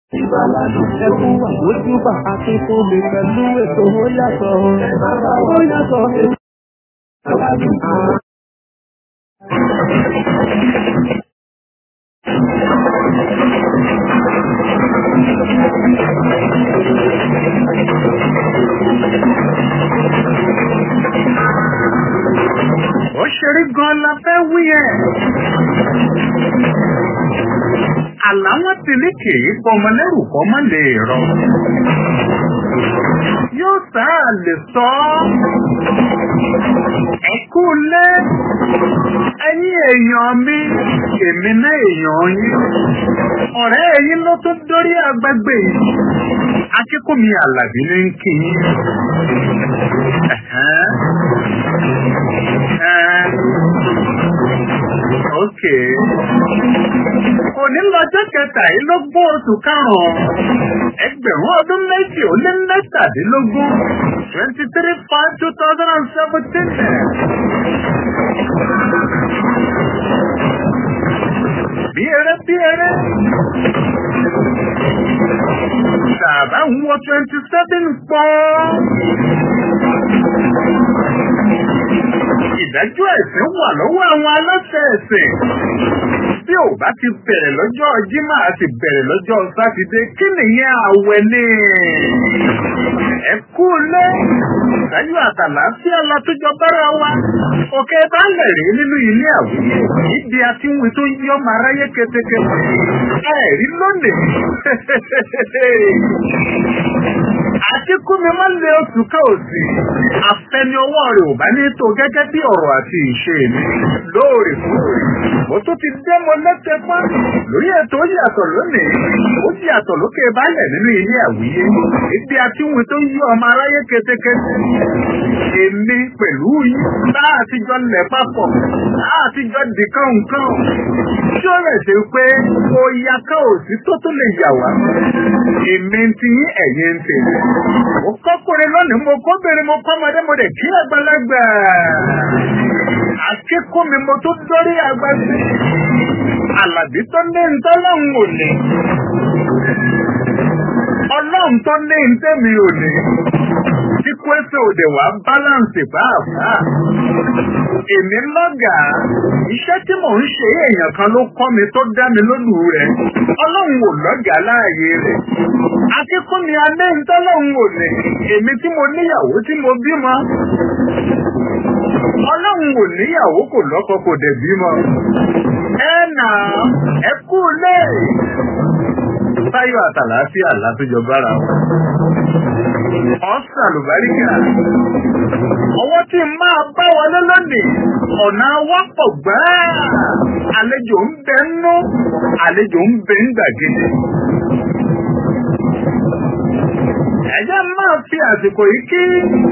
Ẹkún wà lójúbà àti fún mi pẹ̀lú ètò ó yàtọ̀. Ó yàtọ̀. ó ṣeré gan la fẹ́ wí ẹ̀. àláwọ̀ ti ní kì í fọmọ lẹ́rù kọ́ má lè rọ. yóò sáà lè sọ ọ́. ẹ kú lé ẹ̀yin èèyàn mi èmi náà èèyàn yín. ọ̀rẹ́ ẹ̀yin ló tún dórí agbègbè yìí. akíkúnmi àlàbí ní kí yín. Ẹ̀hẹ́n. Ẹ́n. Ok. Òní lọ́jọ́ kẹtàlélógún oṣù karùn-ún. Ẹgbẹ̀rún ọdún méjì ó lé mẹ́tàdínlógún. twenty three five two thousand and seventeen. Bí eré bí eré. Bàbá ń wọ twenty seven pọ́n. Ìdájọ́ ẹ̀sìn wà lọ́wọ́ àwọn aláṣẹ ẹ̀sìn. Bí ò bá ti bẹ̀rẹ̀ lọ́jọ́ Jímọ̀ àti bẹ̀rẹ̀ lọ́jọ́ Sátidé, kí nìyẹn àwẹ̀ ni? Ẹ kú lé. Ìdájọ́ àtàlàáfíà látújọ bára wa. Òkè balẹ̀ rí nínú ilé àwùjọ. Ibi àti wí tó yí ọmọ aráyé ketekete. Ẹ̀rí lónìí. Akíkúmi máa ń lé oṣù ká òsì. Àfẹni ọwọ́ rẹ̀ ò bá ní tó gẹ́gẹ́ bí ọ̀rọ̀ àti ìṣe mi. Lóòrèkóòrè. Mo tún ti dé mo lẹ́tẹ̀ pọ́n. Lórí ètò ó yàtọ̀ lónìí. Ó yàtọ̀ lókè balẹ̀ nínú ilé àwíyé. Ibi àti wí tó yí ọmọ aráyé ketekete. Èmi pẹ̀lú yín. Bá àtijọ́ lẹ̀ papọ̀. Bá àtijọ́ dìkan nǹkan. Tí ó rẹ̀ ṣe pé ó ya ká òsì tó tún lè yà wá. Èmi ti yín ẹ̀yin ń tèmi. Mo kọ́kùnrin lónìí, mo kóbìnrin, mo kọ́mọdé, mo dẹ̀ kí àgbàlagbà. Akíkú mi mo tún dórí agbáṣe. Àlàbí tó ní ntọ́lọ́hún ò ní. Ọlọ́run tó ní ntẹ́mi ò ní. Tí kwẹ́sẹ̀ òde wá báláǹsì pàápàá. Èmi lọ́gàá. Iṣẹ́ tí mò ń ṣe èèyàn kan ló kọ́ mi tó dá mi lónù rẹ̀. Ọlọ́run ò lọ́gàá láàyè rẹ̀. Akíkúnmi alẹ́ ntọ́lọ́hún ò ní. Èmi tí mo níyàwó tí mo bímọ. Ọlọ́run ò níyàwó kò lọ́kọ kò dẹ̀ bímọ. Ẹ nà ẹ kú lé. Táyọ̀ àtàlàáfíà látújọ bára wọn. Ọ̀sán àlùbáríkà. Ọwọ́ tí n máa bá wọlé lónìí, ọ̀nà wọ́pọ̀ gbáà. Àlejò ń bẹ nú, àlejò ń bẹ ń gbàgede. Ẹ̀jẹ̀ máa fi àsìkò yìí kí.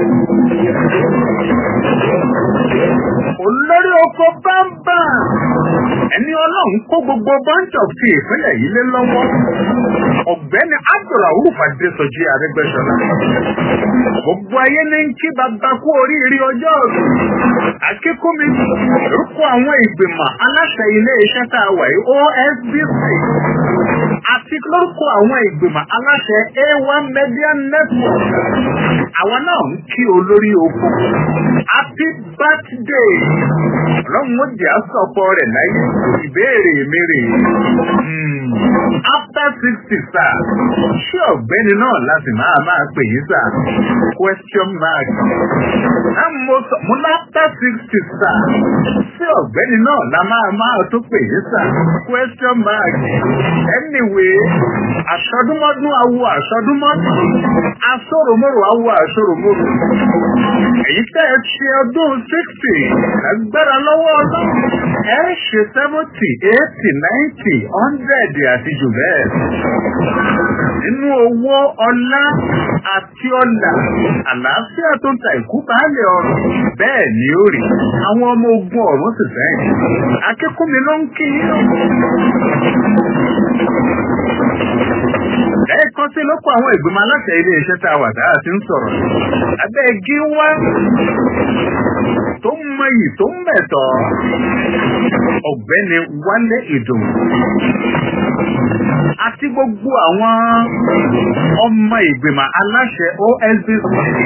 Olórí oko bámbà. Ẹni ọlọ́run kó gbogbo bunch of tea ìpínlẹ̀ yìí lé lọ́wọ́. Ọ̀gbẹ́ni Abdulrahuf Adésọjí Arẹ́gbẹ́ṣọlá. Gbogbo ayé ní ń kí bàbá kú oríire ọjọ́ ọ̀sùn. Akíkúmi lórúkọ àwọn ìgbìmọ̀ aláṣẹ ilé iṣẹ́ tá a wà yìí OSBC. Àti lórúkọ àwọn ìgbìmọ̀ aláṣẹ A1 Media Network. Àwọn náà ń kí olórí oko. Happy birthday! Ọlọ́run ó jẹ́ àsọ̀pọ̀ rẹ̀ láyé. Ìbéèrè mi rè é. After sixty sir, ṣé ọ̀gbẹ́ni náà láti máa máa pè yín sir? Question mark. Ẹ mo sọ mo ní after sixty sir, ṣé ọ̀gbẹ́ni náà la máa máa tó pè yín sir? Question mark. Anyway, àṣọdúnmọ́dún awo àṣọdúnmọ́dún, aṣọ́ròmọ́rò awo àṣọ́ròmọ́rò. Èyí tẹ́ ẹ ṣe ọdún sixty, agbára lọ́wọ́ ọlọ́run. Ẹ ṣe seventy, eighty, ninety, hundred àti jù bẹ́ẹ̀. Nínú owó ọlá àti ọlà, àlàáfíà tó ń ta ìkú baálé ọrọ̀. Bẹ́ẹ̀ ni ó rí. Àwọn ọmọ ogun ọ̀run sì fẹ́yìn. Akíkúnmi ló ń kí yín. Lẹ́ẹ̀kan sí lóko àwọn ìgbìmọ̀ aláṣẹ ilé iṣẹ́ tá a wà tá a ti ń sọ̀rọ̀. Abẹ́ igi wá tó mọyì tó mẹ̀tọ́. Ọ̀gbẹ́ni Wálé Ìdùnnú. àti gbogbo àwọn ọmọ ìgbìmọ̀ aláṣẹ OSBC.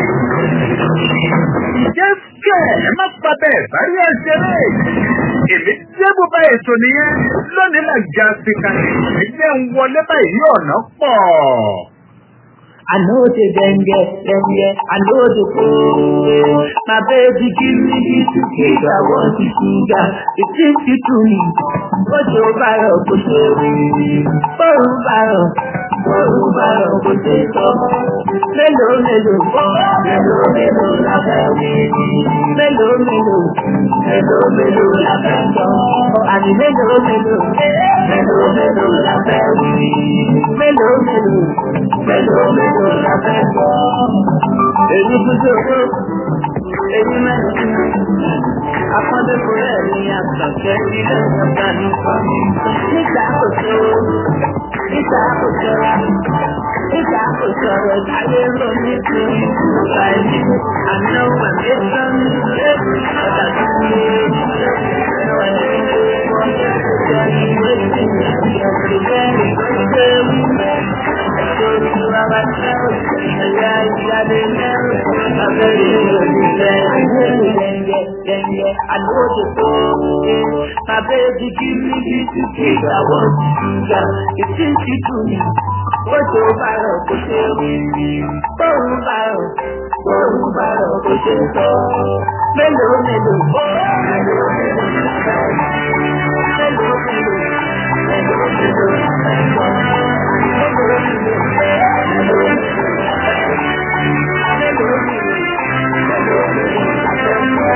Jẹ́sẹ̀ ẹ má pa bẹ́ẹ̀ bárí ẹ̀ ṣeré. Èmi jẹ́ bùbá ètò nìyẹn lónìí là já sí kan. Ẹgbẹ́ ń wọlé báyìí ọ̀nà pọ̀. I know the dengue, dengue, I know the cold. My baby give me this cake, I want the sugar. It takes you to me. But you borrow, but you borrow, borrow, borrow, borrow, but you Mélòó mélòó, mélòó mélòó la fẹ́ wí. Mélòó mélòó, mélòó mélòó la fẹ́ sọ. Àní mélòó mélòó, mélòó mélòó la fẹ́ wí. Mélòó mélòó, mélòó mélòó la fẹ́ sọ. Èyí kújú owó, èyí mẹ́rin. Akọ́dé kò rẹ̀ ní àgbàjẹ́ ilé ìjọba nìkan. Nígbà kò tó, nígbà kò tọ́ra. Nígbà kò sọ̀rọ̀ táyé ló ní kí nípa ẹni. Àná wà mẹ́tọ́ ní ilé ọ̀dà tó ń lé. Ẹ̀rọ ní wọ́n jọ ìwé sí ìyàgbé bẹ́ẹ̀ gbé wí. Ẹ̀jọ̀ ojú ara jẹ́ ẹ̀yà ìjáde mẹ́rin. Abẹ́rẹ́ ìròyìn ayé lẹ́yẹ lẹ́yẹ àlóòdì tó. My baby give me this cake, I want sugar. It seems you to me. Bójú bárọ̀ kò ṣe wí. Bóun bárọ̀, bóun bárọ̀ kò ṣe sọ. Mélòó mélòó, mélòó mélòó la fẹ́ wí. Mélòó mélòó, mélòó mélòó la fẹ́ sọ. Mélòó mélòó, mélòó mélòó la fẹ́ wí. Mélòó mélòó, mélòó mélòó la fẹ́ sọ.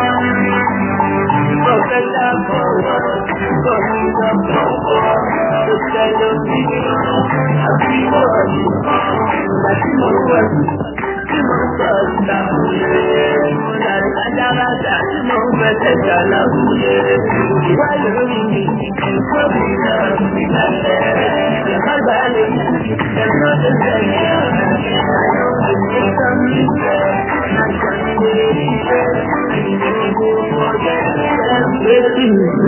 Bọ̀kẹ́lá bọ̀wọ̀, bọ̀mílá bọ̀wọ̀, ó tẹ́lẹ̀ mí. Àbí wọ̀nyí, láti mọ̀ wọ̀nyí, tí mo sọ ìtàkùnlé. Mo dàrí ajáradà tí mo ń fẹsẹ̀ jà láwùjẹ. Ìwà lórí mi, ìkó mi náà fi lálẹ́. Ìbágbá lè mú ẹ̀rọ tó tẹ̀lé. Àyọ̀ òní sọ mí fẹ́, àjọ ilé ìfẹ́, ìdílé ọjọ́ ìfẹ́.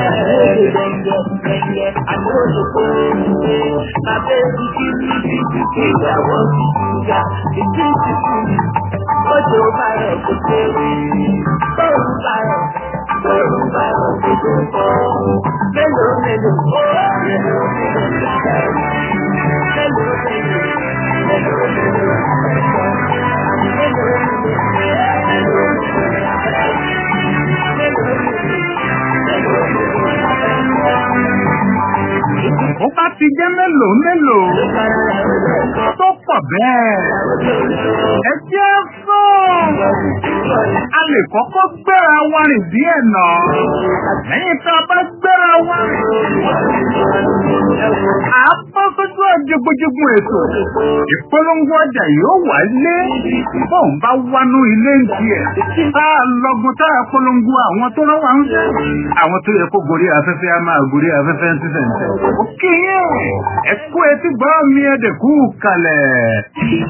Ó bá ti jẹ́ mélòó mélòó tó pọ̀ bẹ́ẹ̀. Ẹ jẹ́ fún. A lè kọ́kọ́ gbéra wa rìn díẹ̀ náà. Lẹ́yìn tá a bá gbéra wa rìn. À á bọ́ sójú ọ̀jọ̀gbọ̀jọ̀gbọ̀ ètò. Ìpolongo ọjà yóò wá lé. Bóun bá wánú ilé ń tiẹ̀. Tá a lọ́gun tá a polongo àwọn tó rán wa ń sẹ́. Àwọn tó yẹ kó gorí afẹ́fẹ́ á máa gorí afẹ́fẹ́ ń sísẹ̀ ń sẹ́. Ó kí yín. Ẹ kú etí gbọ́ mi ẹ̀dẹ̀kú kalẹ̀.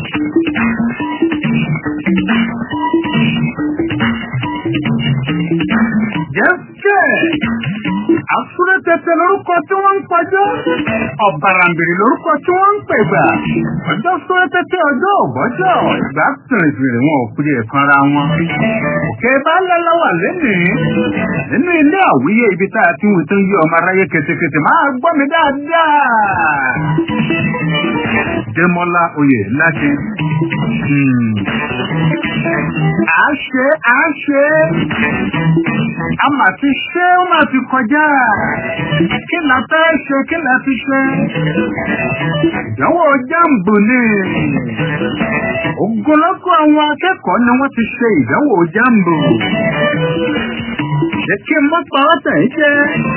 Jẹ́sẹ̀. Àsúré tẹ̀tẹ̀ lórúkọ tí wọ́n ń pọjọ́. Ọ̀bàràǹbìrì lórúkọ tí wọ́n ń pègbà. Ọjọ́ súré tẹ̀tẹ̀ ọjọ́ ògbọ́jọ́. Ìgbà tìrìtìrì wọn ò kúrò ẹ̀kan ara wọn. Òkè bá lọ́lọ́wà lénìí. Nínú ilé àwíyé ibi tá a ti ń wí tó ń yí ọmọ aráyé ketekete máa gbọ́ mi dáadáa. Démọ́lá oyè láti. À á ṣe à á ṣe. A mà ti ṣe ó mà ti kọjá. Kí la fẹ́ ṣe kí la ti ṣe? Ìdánwò jáǹbù ni. Ogunlọ́gọ̀ àwọn akẹ́kọ̀ọ́ ni wọ́n ti ṣe ìdánwò jáǹbù. Ṣé kí n mọ́ pa ọ́tẹ̀ yìí jẹ́?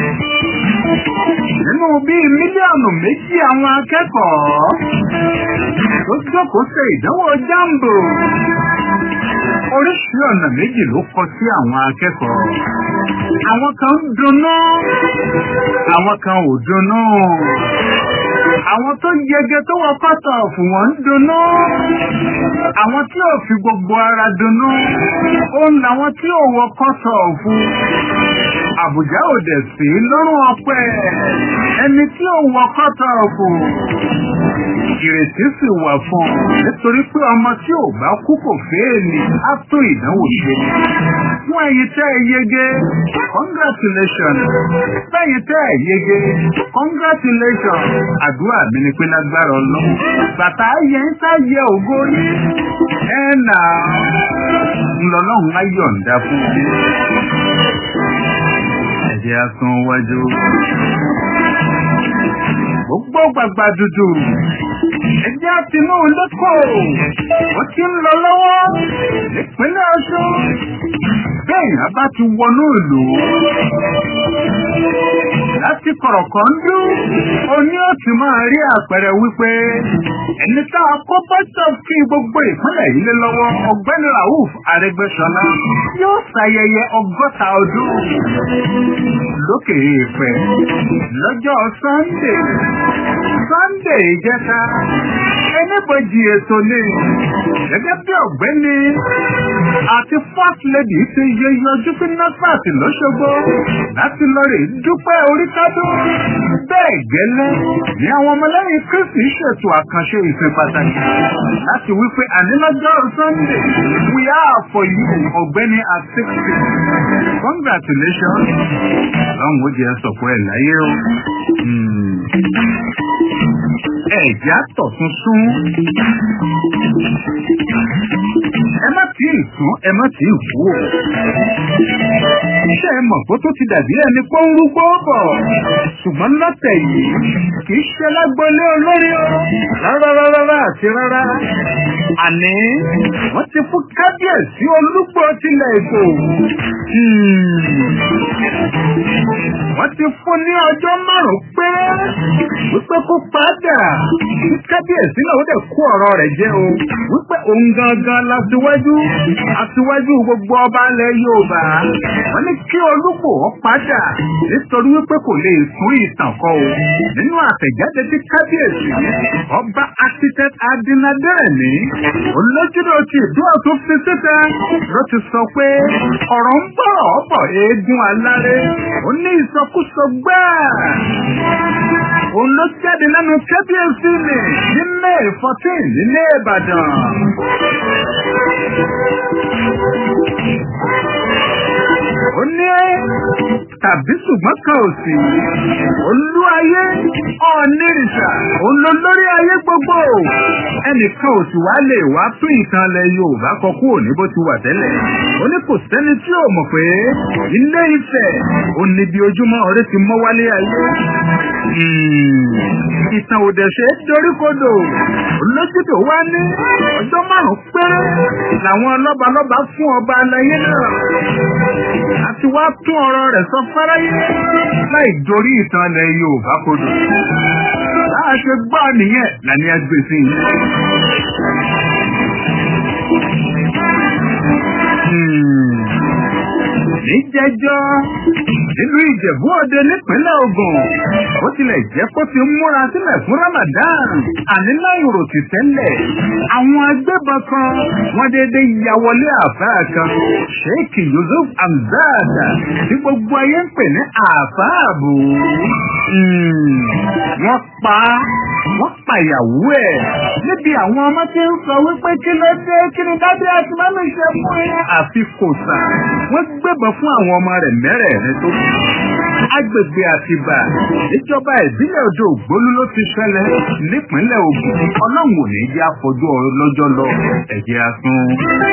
Nínú bíi mílíọ̀nù méjì àwọn akẹ́kọ̀ọ́ tó jókòó ṣe ìdánwò jáǹbù. Oríṣi ọ̀nà méjì ló kọ sí àwọn akẹ́kọ̀ọ́. Àwọn kan ń dunnú, àwọn kan ò dunnú. Àwọn tó yege tó wọ kọ́tọ̀ fún wọn ń dunnú. Àwọn tí ò fi gbogbo ara dunnú. Òun làwọn tí ò wọ kọ́tọ̀ fún. àbùjá ò dẹ̀ sí lọ́rùn ọpẹ́ ẹni tí ò wọ kọ́tà ọ̀fù ìrètí sì wà fún un nítorí pé ọmọ tí ò bá kú kò fẹ́ẹ̀lì á tó ìdánwò ṣe fún ẹ̀yin tẹ́ ẹ yege congratulations fẹ́yìn tẹ́ ẹ yege congratulations àdúrà mi ni pé lágbára ọlọ́run bàtà ayẹ ń sáyẹ ògo yín ẹ nà ńlọlọ́run á yọ̀ǹda fún mi ẹ̀jẹ̀ á sún wájú gbogbo gbàgbà dúdú ẹjẹ́ àtinú lẹ́kọ̀ọ́ wọ́n ti ń lọ lọ́wọ́ nípínlẹ̀ ọ̀ṣun bẹ́ẹ̀ a bá ti wọnú ìlú láti kọ̀rọ̀kọ̀ ń dún oní òtí máa rí àpẹẹrẹ wípé ẹni tá a kó bọ́tọ̀ kí gbogbo ìpínlẹ̀ yìí lé lọ́wọ́ ọ̀gbẹ́ni rauf arẹgbẹ́sọlá yóò ṣayẹyẹ ọgọ́ta ọdún lókè èèpẹ̀ lọ́jọ́ sunday sunday ìjẹta ẹnìbọjì ètò ni gẹ́gẹ́ bí ọ̀gbẹ́ni àti first lady ti yẹ yọjú sí nọ́fàtì lọ́ṣogbo láti lọ rè dúpẹ́ oríkádó bẹ́ẹ̀ gẹ́lẹ́ ní àwọn ọmọlẹ́yìn kristi ṣètò àkànṣe ìsìn pàtàkì láti wípé ànílọ́jọ́ sunday we are for you ọ̀gbẹ́ni at sixty congratulations lọ́hùn ó jẹ́ sọ̀kọ́ ẹ̀ láyé o ẹ̀já tọ̀tún sún. ẹ má tí ì sún ẹ má tí ì kú o. iṣẹ́ ẹ mọ̀ kó tó ti dàbí ẹni pé ń rúgbó bọ̀. ṣùgbọ́n lọ́tẹ̀ yìí kì í ṣe lágbọ́lé olórí o. rárá rárá àti rárá. àní wọ́n ti fún kábíyèsí olúgbò tilẹ̀ èkó. wọ́n ti fún ní ọjọ́ márùn-ún péré wípé kó padà kábíyèsí náà ó dẹ̀ kó ọ̀rọ̀ rẹ̀ jẹ́ o wípé òun gangan látiwájú àtiwájú gbogbo ọba ilẹ̀ yorùbá wọ́n ní kí olúkò ó padà nítorí wípé kò lè tún ìtàn kọ o nínú àtẹ̀jáde tí kábíyèsí ọba architect adinadẹ́rẹ̀mí olójúdó ti ìdúrà tó fi síta ló ti sọ pé ọ̀rọ̀ ń bọ̀ ọ̀bọ̀ eégún aláré ó ní ìsọkúsọ gbáà òun ló jáde lẹ́nu kábíyèsí mi ní may fourteen nílé ìbàdàn. ó ní tàbí ṣùgbọ́n kan ò sí olú ayé ọ̀nìrìṣà òun ló lórí ayé gbogbo ẹnìkan ò sì wá lè wá tún ìtàn ilẹ̀ yorùbá kọ kúrò ní bó ti wà tẹ́lẹ̀ ó ní kò sẹ́ni tí ò mọ̀ pé ilé ifẹ̀ ò ní bí ojúmọ́ ọ̀rẹ́ ti mọ́ wálé ayé ìtàn òdẹ̀ṣe doríkodò olójúdò wá ní ọjọ́ márùn-ún péré làwọn lọ́balọ́ba fún ọba alayé náà àti wá tún ọ̀rọ̀ rẹ̀ sọ fáráyé láì dorí ìtàn ilẹ̀ yorùbá kodò láà ṣe gbọ́ nìyẹn làní ẹgbẹ́ sí i. níjẹjọ́ nínú ìjẹ̀bú òde nípínlẹ̀ ogun ó tilẹ̀ jẹ́ kó ti múra sílẹ̀ fún ramadan àní láìrò ti tẹ́lẹ̀ àwọn agbébọn kan wọ́n dédé ya wọlé àfáà kan sheikh yusuf hamzad tí gbogbo ayé ń pè ní àfáàbò wọ́n pa wọ́n pàyàwó ẹ̀ níbi àwọn ọmọ tí ń sọ wípé kí ló dé kí ni dábìá àti mọ́mí ṣe fún yín àfi kò sà wọ́n gbébọn fún àwọn ọmọ rẹ̀ mẹ́rẹ̀ẹ̀rin tó kù agbègbè àtìbà ìjọba ìbílẹ̀ odò ògbólú ló ti ṣẹlẹ̀ nípínlẹ̀ ogun ọlọ́run ò ní jẹ́ àfojú lọ́jọ́ lọ ẹ̀jẹ̀ asún.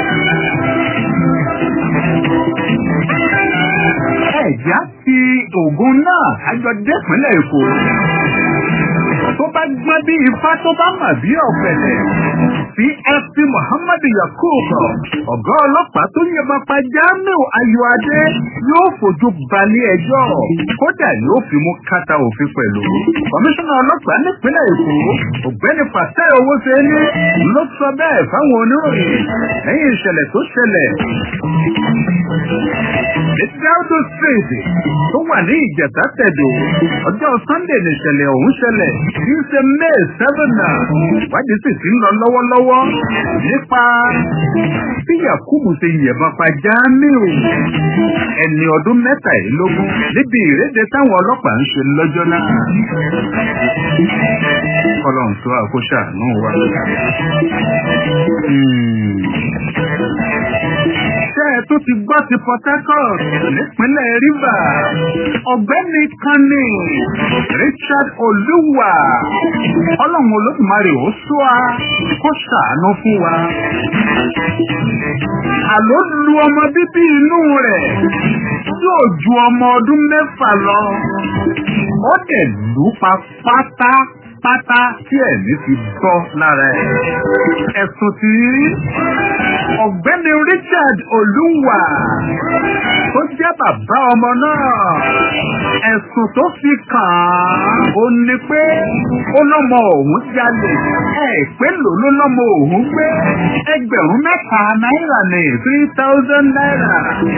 ẹ̀já ti ògùn náà àjọ dẹ́pínlẹ̀ èkó tó bá gbọ́n bí ifá tó bá mà bí ọ̀pẹ̀lẹ̀ csp muhammad yakub ọ̀gá ọlọ́pàá tó yẹn pa jamiu ayọ̀adé yóò fojú balẹ̀ ẹjọ́ kódà yóò fi mú kàtà òfin pẹ̀lú kọmíṣánná ọlọ́pàá nípínlẹ̀ èkó ọ̀gbẹ́ni pàṣẹ owó ṣe ní ló sọ bẹ́ẹ̀ fáwọn oníròyìn lẹ́yìn ìṣẹ̀lẹ̀ tó ṣẹlẹ̀ ní Delta Street tó wà ní Ìjẹ̀tà Tẹ̀dó ọjọ́ Sunday nìṣẹ̀lẹ̀ ọ̀hún ṣẹlẹ̀ kì í ṣe May seven náà ìwádìí sì ti ń lọ lọ́wọ́lọ́wọ́ nípa bí Yakubu ṣe yẹ̀bọn pa Jamiu ẹni ọdún mẹ́tàlélógún níbi ìrédè táwọn ọlọ́pàá ń ṣe lọ́jọ́ náà. Ọlọ́run tó àkóṣà náà wà. Ṣé ẹ tó ti gbọ́ ti Port Harcourt nípínlẹ̀ Rivers? Ọ̀gbẹ́ni kan ní Richard Olúwa. Ọlọ́run Olódùmarè ó sọ wa kó ṣàánú fún wa. Àló lu ọmọ bíbí inú rẹ̀ yóò ju ọmọ ọdún mẹ́fà lọ. Ó dẹ̀ lù pa pátá pátá tí ẹ̀mí fi bọ́ lára ẹ̀. Ẹ̀sùn tí ọ̀gbẹ́ni Richard Olúwa tó jẹ́ bàbá ọmọ náà. Ẹ̀sùn tó fi kàn án ó ní pé ó lọ́mọ òun jalè. Ẹ pé lò ló lọ́mọ òun gbé ẹgbẹ̀rún mẹ́ta náírà ní three thousand naira.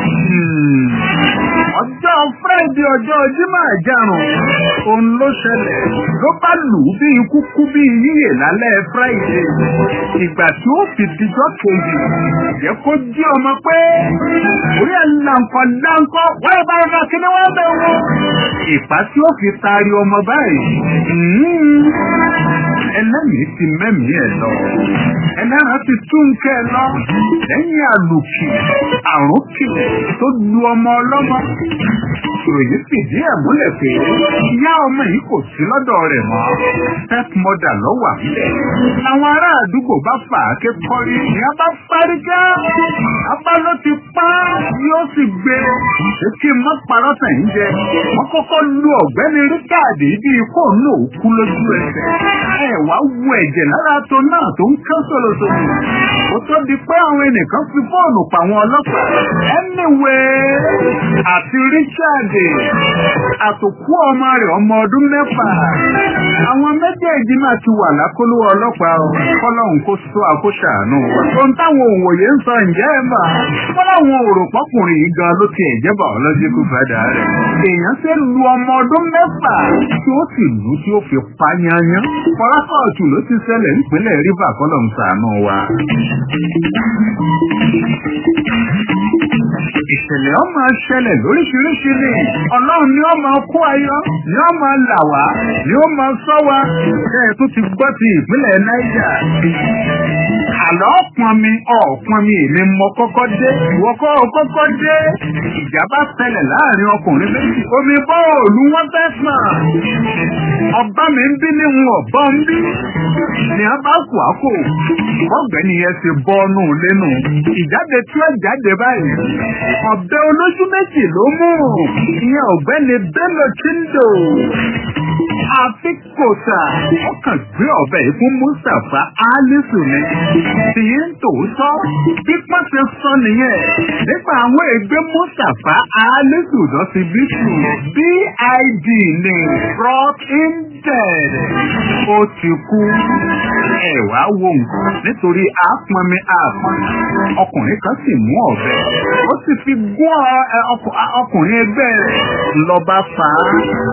Ọjọ́ Friday ọjọ́ Jímọ̀ àjàrùn òun ló ṣẹlẹ̀ ló bá lù ú bí ikú kú bí yíyè lálẹ́ Friday. Ìgbà tí ó fi dijọ́ kejì, jẹ́ kó jí ọmọ pé orí ẹ̀ làǹkọ̀ làǹkọ̀ wọ́n bá ọmọ kíní wọ́n bẹ̀ wọ́n. Ìpá tí ó fi taari ọmọ báyìí. Ẹlẹ́mìí ti mẹ́mìí ẹ̀ lọ. Ẹlẹ́ran ti tún kẹ́ ẹ lọ. Lẹ́yìn àlùkì, àrùnkì tó lu ọmọ ọlọ́mọ. Ìròyìn fìdí ẹ̀ múlẹ̀ pé ìyá ọmọ yìí kò sí lọ́dọ̀ rẹ̀ mọ́. Stepmother ló wà nílẹ̀. Àwọn ará àdúgbò bá fà á ké kọ́rí. Ìyá bá fárígá. Abá ló ti pa yóò sì gbé. Ṣé kí n má parọ́ sẹ̀yìn jẹ? Wọ́n kọ́kọ́ lu ọ̀gbẹ́ni Ríkàdì bí ikú náà kú lójú ẹsẹ̀. Ẹ wá wu ẹ̀jẹ̀ lára tó náà tó ń kán sọ̀rọ̀sọ̀rọ̀. Ó tó di pé àwọn ẹnìkan fi fóònù pa àwọn ọlọ́pàá. Anyway, àti Richard àtòkú ọmọ rẹ̀ ọmọ ọdún mẹ́fà. Àwọn méjèèjì náà ti wà lákòlò ọlọ́pàá o. Kọ́lọ́hún kó sọ àkóṣàánú. Ohun táwọn òwòye ń sọ ǹjẹ́ ẹ mà. Wọ́n láwọn òròpọ́kùnrin yìí gan ló ti ẹ̀jẹ̀ biological father rẹ̀. Èèyàn ṣe lu ọmọ ọdún mẹ́fà tí ó sì lù tí ó fi pa yanyan. Fọlákọ̀ọ̀tù ló ti ṣẹlẹ̀ nípínlẹ̀ Rivers kọ́lọ́hún ṣàánú wa. Ìṣẹ̀lẹ̀ ọ máa ṣẹlẹ̀ lóríṣiríṣi ni. Ọlọ́run ni ó máa kó ayọ̀, ni ó máa là wá, ni ó máa sọ wá. Ṣé ẹ tún ti gbọ́ ti ìpínlẹ̀ Niger? Àlọ́ ọ̀pọ̀n mi, ọ̀pọ̀n mi èmi mọ kọ́kọ́ dé. Ìwọ kọ́ ọ kọ́kọ́ dé. Ìjà bá ṣẹlẹ̀ láàrin ọkùnrin méjì. Omi bọ́ọ̀lù wọn fẹ́ sàn. Ọba mi ń bí ní ń ọ̀bọ ń bí. Ni a bá kù àkó. Ọ̀gbẹ́ni yẹn ti bọ́ ọ́nù lẹ́nu. Ìjáde tí ó jáde báyìí ọ̀bẹ olójú méjì ló mú ìyẹn ọ̀gbẹ́ni Bello Chindo àfikòtà ó kàn gbé ọ̀bẹ yìí fún Mustapha Alisu ni tí ń tòótọ́ bí wọ́n ti sọ nìyẹn nípa àwọn ègbé Mustapha Alisu lọ sí bíṣù BID ní brought in dead ó ti kú ẹ̀wá wo nǹkan nítorí àpọnmi àpọn ọkùnrin kan sì mú ọ̀bẹ ó sì fi gún ọkùnrin ẹgbẹ́ rẹ̀ lọ́ba fà á.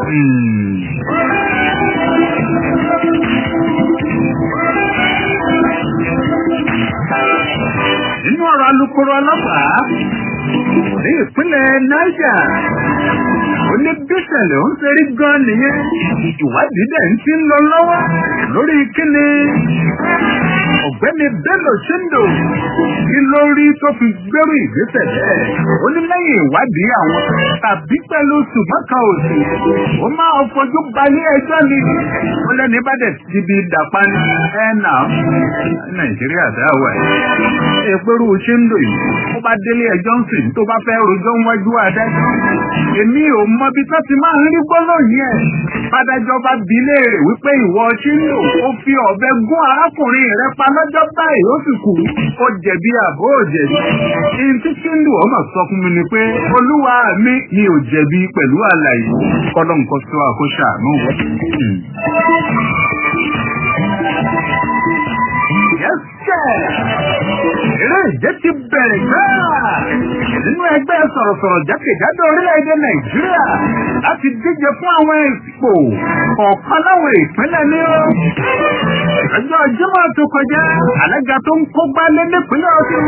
nínú ọ̀rọ̀ alukoro ọlọ́pàá ní ìpínlẹ̀ Niger ó ní bíṣẹ̀lẹ̀ ń ṣerí gan nìyẹn ìwádìí dẹ̀ ń ti ń lọ lọ́wọ́ lórí kíni ọ̀gbẹ́ni Bello Chindo kí ló rí tó fi gbérù ìgbésẹ̀ bẹ́ẹ̀ ó ní lẹ́yìn ìwádìí àwọn tàbí pẹ̀lú ṣùgbọ́n kan ò sí ó máa fojú balẹ̀ ẹjọ́ ni ó lẹ́ni bá dẹ̀ ti bi dàpá ní ẹ̀ náà Nàìjíríà dáwà ẹ̀ èpérú Chindo yìí ó bá délé ẹjọ́ ń sìn tó bá fẹ́ rojọ́ wájú adájọ́ èmi ò mọ bí tó ti máa ń rí gbólóyìn ẹ̀ bádájọ́ bá bi léèrè wípé ìwọ Chindo ó fi ọ̀bẹ gún arákùnrin rẹ pa lọ́jọ́ báyìí ó sì kú ó jẹ̀bi àbó ò jẹ̀bi ihun tí Chindo ọmọ sọ fún mi ni pé olúwa mi mi ò jẹ̀bi pẹ̀lú àlàyé kọ́lọ́ nǹkan sọ àkóṣà àánú wọ́n. yẹ́sẹ̀. eré ìje ti bẹ̀rẹ̀ gbáà nínú ẹgbẹ́ sọ̀rọ̀sọ̀rọ̀ jákèjádò orílẹ̀-èdè nàìjíríà láti díje fún àwọn ipò kọ̀ọ̀kan láwọn ìpínlẹ̀ ní ó. ọjọ́ Jímọ̀ tó kọjá alága tó ń kógbá lé nípínlẹ̀ ọ̀sùn.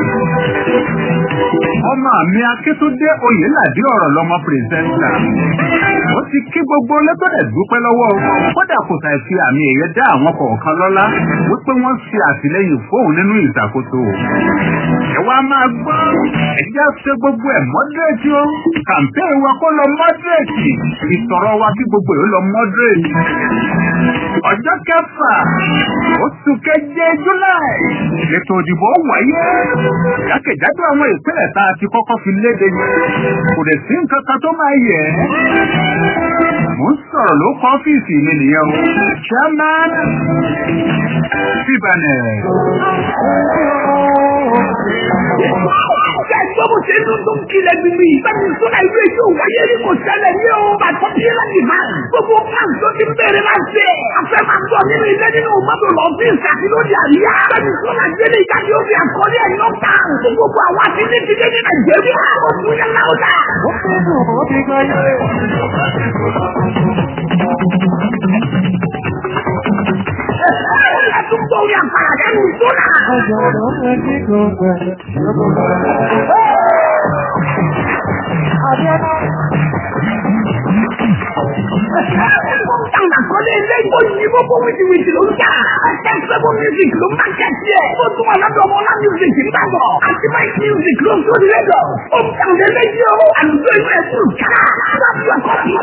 ọmọ mi akíntúndé oyèládé ọ̀rọ̀ lọmọ pírẹsẹ́ńtà. ó ti kí gbogbo lẹ́tọ̀dẹ̀ dúpẹ́ lọ́wọ́ wọn kódà kò sàì fi àmì ẹ̀yẹ dá àwọn kọ̀ọ̀kan lọ́lá wípé wọ́n ṣe àtìlẹ́yìn fóun nínú ìṣàkóso. ẹ wá máa gbọ́ ẹ̀jẹ̀ ṣe gbogbo ẹ̀ mọ́dírẹ́tì o kàmpéè wa kó lọ mọ́dírẹ́tì ìsọ̀rọ̀ wa kí gbogbo ẹ̀ lọ mọ́dírẹ́tì. ọjọ́ kẹfà oṣù keje july ètò òdìbò wáyé jákèjádò àwọn ìpínlẹ̀ tá a ti kọ́kọ́ fi léde yẹn kò dẹ̀ sí nǹkan kan tó máa yẹ ẹ́. mo ń sọ̀rọ̀ ló kọ́ ọ́fíìsì mi nìyẹn o chairman fibanẹ. Ṣé ẹgbẹ́ bó ṣe ń dún tó ń kílẹ̀ gbìgbì? Bẹ́ẹ̀ni sọ́nà ìlú èyí ò wáyé ní kò ṣẹlẹ̀ ní o. Bàtọ́ bí ẹ láti máa. Gbogbo fans tó ti bẹ̀rẹ̀ máa ṣe. Afẹ́ máa ń bọ̀ nínú ilé nínú mọ́tò lọ sí ìsàkí lóde àríyá. Bẹ́ẹ̀ni sọ́nà gbélé ìjáde ó fi àkọlé ẹ̀ lọ tà. Fún gbogbo àwọn àti ní ti dé ní Nàìjíríà. Ó fún yẹn láwùjá. Ẹ̀sùn tó rí àpàrà lẹ́nu sọ́nà. Táwọn àkọlé ilé ìbò yìí gbogbo wìtìwìtì ló ń tà. Ẹ̀sẹ̀ sẹ́gun music ló máa kẹ́sì ẹ̀. Ó tún wà lọ́dọ̀ ọmọ ọlá music ń bàbọ̀. Àti Mike music ló ń sórí lẹ́dọ̀. Ó ń tàn lé léyìí o. Àlùjọ ìlú ẹ̀sùn ká. Láti ọkọ̀ mi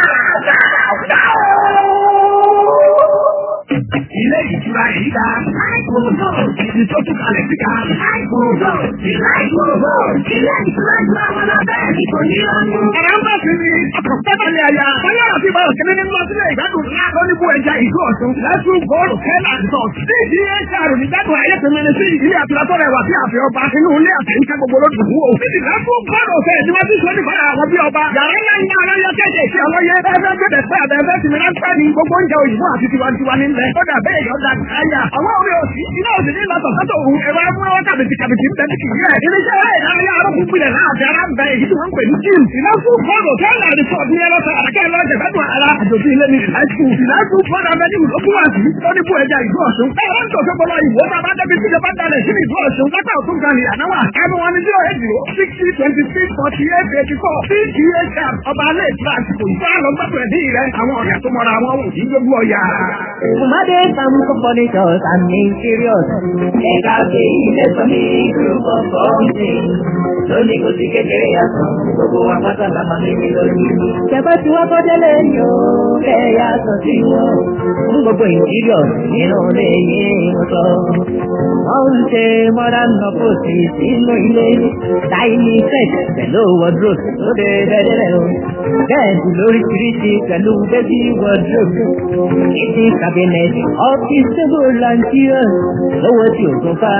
Ilé ìtura yìí dá. Àìkúrò ìdí tó tún kalẹ̀ sí ká. Àìkúrò ìlà ìkúrò ilé ìtura ìtura wọn náà bẹ́ẹ̀ ni kò ní lọ́nu. Ẹ̀rọ ń bá sí ni ọkọ̀ pẹ́pẹ́lẹ́ àyà. Báyọ̀ àti Báyọ̀ kẹ́lẹ́ ní lọ sílẹ̀ ìgbádùn ńlá lóníbù ẹja ìlú ọ̀tún. Lẹ́sùn góòlù kẹ́lá àdìsọ̀. Ní ìdí HR ní gbádùn ayé tẹ̀mẹ́ ní sí ilé àtúrátọ́ rẹ̀ wà sí àfẹ́ ọba inú ilé àtẹ̀yíká gbogbo ló dùn wò. Ní lẹ́sùn góòlù ọ̀fẹ́ ni wọ́n ti sọ nípa àwọn bí ọba. Yàrá ńlá ńlá ọlọ́yẹ kéde sí ọlọ́yẹ. Ẹgbẹ́ gbẹ̀dẹ̀ pé àbẹ̀fẹ́ ti mìíràn pẹ́ ni gbogbo oúnjẹ òyìnbó àti tiwantiwa nílẹ̀. Ó dà bẹ́ẹ̀ yọ̀ọ́ da káyà. Àwọn orí òsì iná òsì ní ìlọsọ̀ sọ́tò òun ẹ̀rọ amúnáwá kàbìtì kàbìtì ń bẹ ní kìí rẹ̀. Iléeṣẹ́ eré ìdárayá arọ́kùn gbilẹ̀ náà àti ara ń bẹ èyí tí wọ́n ń pè ní gym. Ìlọ́sù fọ́ọ̀dù kẹ́lá rìsọ̀tù ní ẹlọ́sọ̀ àdàkẹ́ lọ́jẹ̀ gbẹ́dùn ara. Àjòjì ilé ní ìlàsù. Ìlàsù fọ́ọ̀dù abẹ́ni ìlókùn àti lóníbù ẹja ìlú ọ̀ṣun. Ẹ̀rọ ń tòṣe bọ́lá ìwò tá a bá débi tí ìjọba dalẹ̀ sí ìlú ọ̀ṣun. Lápá òtún kan ní ànáwà. Ẹnu wọn ni zero eight zero sixty twenty six forty eight eighty four. CGHR ọba alẹ́ ìtura àsìkò ìfọ́ àlọ́ gbàgbọ́ ẹ̀dí rẹ̀. Àwọn ọ̀yà tó mọra wọn ò ní gbogbo ọ̀yà. Fumade some furnitures and interiors. Ẹ̀ka òkè ilé sọ ní group of companies. Lónìí kò sí kékeré yàtọ̀, gbogbo wa pátá la máa mímí lórí. Ṣẹ̀fẹ́ tí wọ́n kọ́jọ́ lé ní o, kẹ́ yàtọ̀ sí wọn. Fún gbogbo interiors nínú ilé yìí mo sọ. Wọ́n ń ṣe modern nọ́pọ̀sì sínú ilé. Dining set pẹ̀lú wardrobe lóde dẹ́dẹ́rẹ́ o. Bẹ́ẹ̀dì lóríṣiríṣi pẹ̀lú baby wardrobe. Kitchen cabinet, office table and chairs. Lówó tí o tún fà